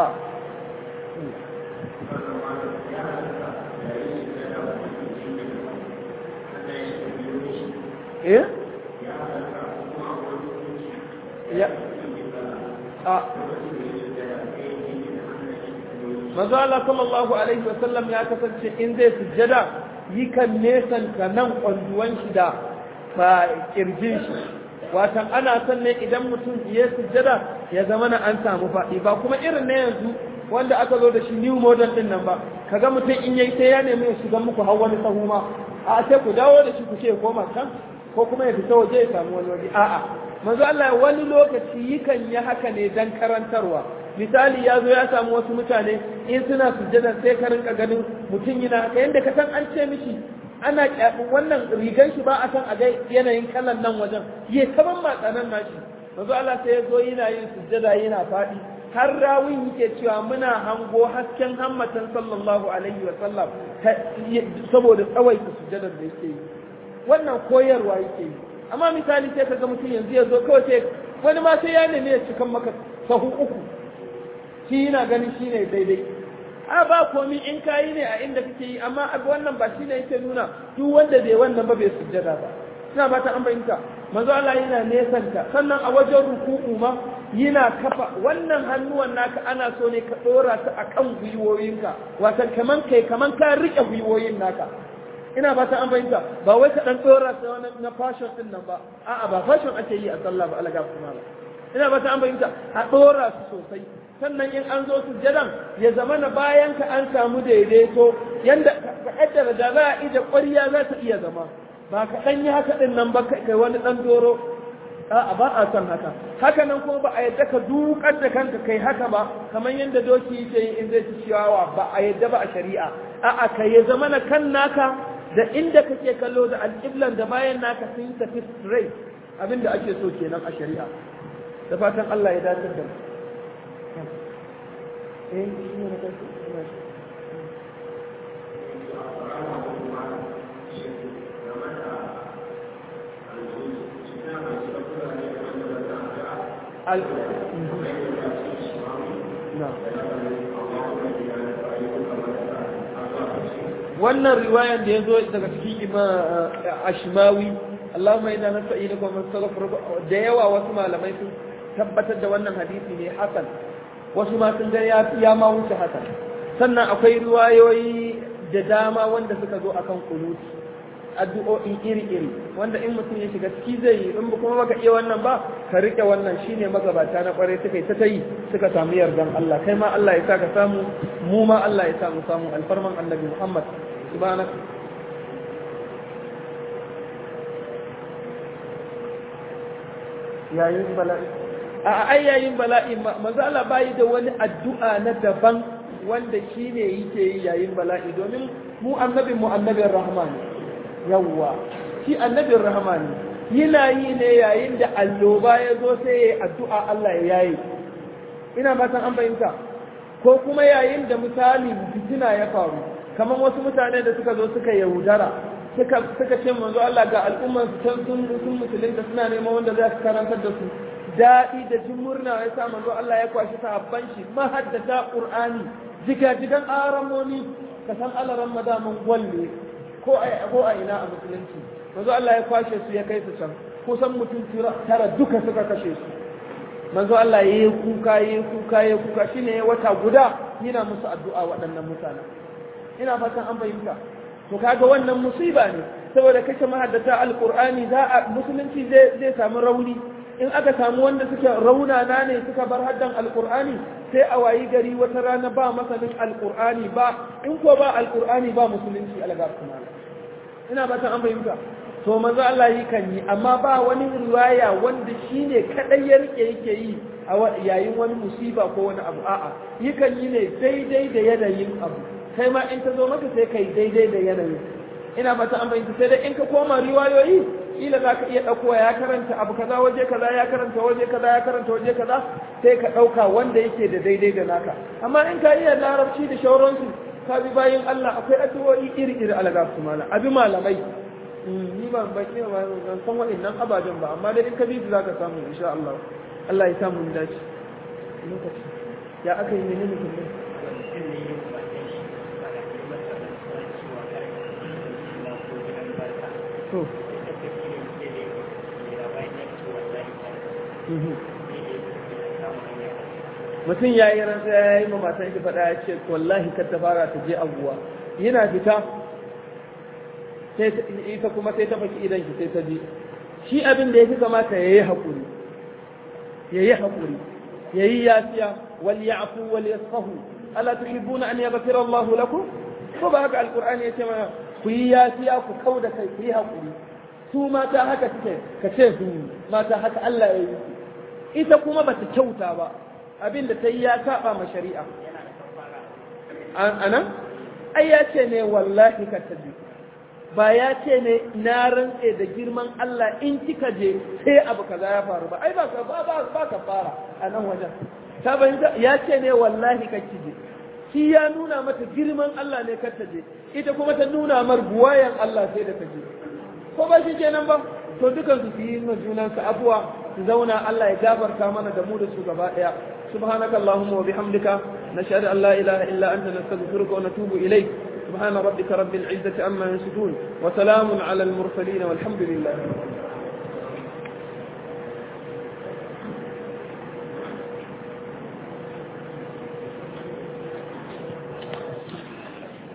S1: eh ya a manzo Allah sallallahu alaihi wasallam ya kasance in zai sujjada yi kan nesanta nan kwanduwan shi da ba kirjin shi watan ana son ne idan mutum ya sujjada ya zama na an samu faɗi ba kuma irin na yanzu wanda aka zo da shi new model din nan ba kaga mutum in yayi sai ya nemi ya shiga muku har wani sahu ma a sai ku dawo da shi ku ce koma can ko kuma ya fita waje ya samu wani waje a'a manzo Allah wani lokaci yikan yi haka ne dan karantarwa misali ya zo ya samu wasu mutane in suna sujjada sai ka rinka ganin mutum yana haka yanda ka san an ce mishi ana wannan rigan shi ba a san a ga yanayin kalan nan wajen ya taban matsanan nashi manzo Allah sai ya zo yana yin sujjada yana faɗi har rawin yake cewa muna hango hasken hammatan sallallahu alaihi wa sallam saboda tsawaita sujjadar da yake yi wannan koyarwa yake yi amma misali sai kaga mutum yanzu ya zo kawai sai wani ma sai ya nemi ya cikan maka sahu uku shi yana ganin shi ne daidai a ba komi in kayi ne a inda kake yi amma abu wannan ba shi ne yake nuna duk wanda bai wannan ba bai sujjada ba ina ba ta an bayyanta manzo Allah yana nesanta sannan a wajen ruku'u ma yana kafa wannan hannuwan naka ana so ne ka dora su akan gwiwoyinka wato kaman kai kaman ka rike gwiwoyin naka ina ba ta an fahimta ba wai ka dan dora su wani na fashion din nan ba a'a ba fashion ake yi a sallah ba alaga kuma ba ina ba ta an fahimta a dora su sosai sannan in an zo sujjadan ya zama na bayan ka an samu daidaito yanda ka kaddara da za a ije ƙwarya za ta iya zama ba ka dan yi haka din nan ba kai wani dan doro a'a ba a son haka haka nan kuma ba a yadda ka dukar da kanka kai haka ba kamar yadda doki yake yi in zai ci ciyawa ba a yadda ba a shari'a a'a kai ya zama na kan naka da inda kake kallo da alƙiblan da bayan naka sun tafi straight abinda ake so kenan a shari'a da fatan Allah ya dace da eh shi ne na kai al na wannan riwayan da ya zo daga cikin ashmawi Allahumma inna nasta'inuka wa nastaghfiruka da yawa wasu malamai sun tabbatar da wannan hadisi ne hasan wasu ma sun ga ya ya ma wuce hasan sannan akwai riwayoyi da dama wanda suka zo akan kunuti addu'o'i iri-iri wanda in mutum ya shiga ciki zai yi in kuma baka iya wannan ba ka rike wannan shine magabata na kwarai suka yi ta tayi suka samu yardan Allah kai ma Allah ya sa ka samu mu ma Allah ya sa mu samu alfarman annabi Muhammad subhanak yayin bala'i a ai yayin bala'i manzo Allah bai da wani addu'a na daban wanda shine yake yi yayin bala'i domin mu annabin mu annabin rahman yawwa shi annabin rahman yana yi ne yayin da alloba ya zo sai ya yi addu'a Allah ya yayi ina fatan an fahimta ko kuma yayin da misali fitina ya faru kamar wasu mutane da suka zo suka yaudara suka suka ce manzo Allah ga al'umman su can sun sun musulunta suna neman wanda za su karantar da su daɗi da jin murna ya sa manzo Allah ya kwashi sahabban shi mahaddata qur'ani jigajigan aramoni ka san alaran madaman gwalle ko a ko a ina a musulunci manzo Allah ya kwashe su ya kai su can kusan mutum tara duka suka kashe su manzo Allah ya yi kuka ya yi kuka ya kuka shine wata guda yana musu addu'a waɗannan mutane ina fatan an fahimta to kaga wannan musiba ne saboda kashe mahaddata alqur'ani za a musulunci zai zai samu rauni in aka samu wanda suke raunana ne suka bar haddan alqur'ani sai a wayi gari wata rana ba masanin alqur'ani ba in ko ba alqur'ani ba musulunci alga kuma ina fatan an fahimta to manzo Allah yi kan yi amma ba wani riwaya wanda shine kadai ya rike yake yi a yayin wani musiba ko wani abu a'a yi kan yi ne daidai da yanayin abu kai ma in ta zo maka sai kai daidai da yanayin ina fata an bayyana sai dai in ka koma riwayoyi kila za ka iya ɗauko ya karanta abu kaza waje kaza ya karanta waje kaza ya karanta waje kaza sai ka ɗauka wanda yake da daidai da naka amma in ka iya larabci da shauransu ka bi bayan Allah akwai addu'o'i iri-iri alaga su mala abi malamai ni ba ban iya ba ban san waɗannan ababen ba amma dai in ka bi su zaka samu insha Allah Allah ya samu mu dace lokaci ya aka yi menene kullum to mutum ya yi ransa ya yi ma matan shi faɗa ya ce wallahi kar ta fara ta je abuwa yana fita sai ita kuma sai ta faki idan shi sai ta je shi abin da ya fi kamata ya yi haƙuri ya yi haƙuri ya yi yafiya wal ya'fu wal yasfahu ala tuhibbuna an yaghfira Allahu lakum ko ba haka alqur'ani ya ce mana ku yi yafiya ku kau da kai ku yi haƙuri su mata haka suke ka ce su mata haka Allah ya yi ita kuma ba ta kyauta ba abin da ta yi ya saba ma shari'a anan ai ya ce ne wallahi ka taje ba ya ce ne na rantse da girman Allah in kika je sai abu kaza ya faru ba ai ba ka ba ba ka fara a nan wajen ta bayyana ya ce ne wallahi ka kije shi ya nuna mata girman Allah ne kar ta je ita kuma ta nuna mar buwayan Allah sai da ta je ko ba shi kenan ba to dukan su yi ma junan su abuwa su zauna Allah ya gafarta mana da mu da su gaba daya subhanaka allahumma wa bihamdika nashhadu an la ilaha illa anta nastaghfiruka wa natubu ilayk سبحان ربك رب العزة عما يصفون وسلام على المرسلين والحمد لله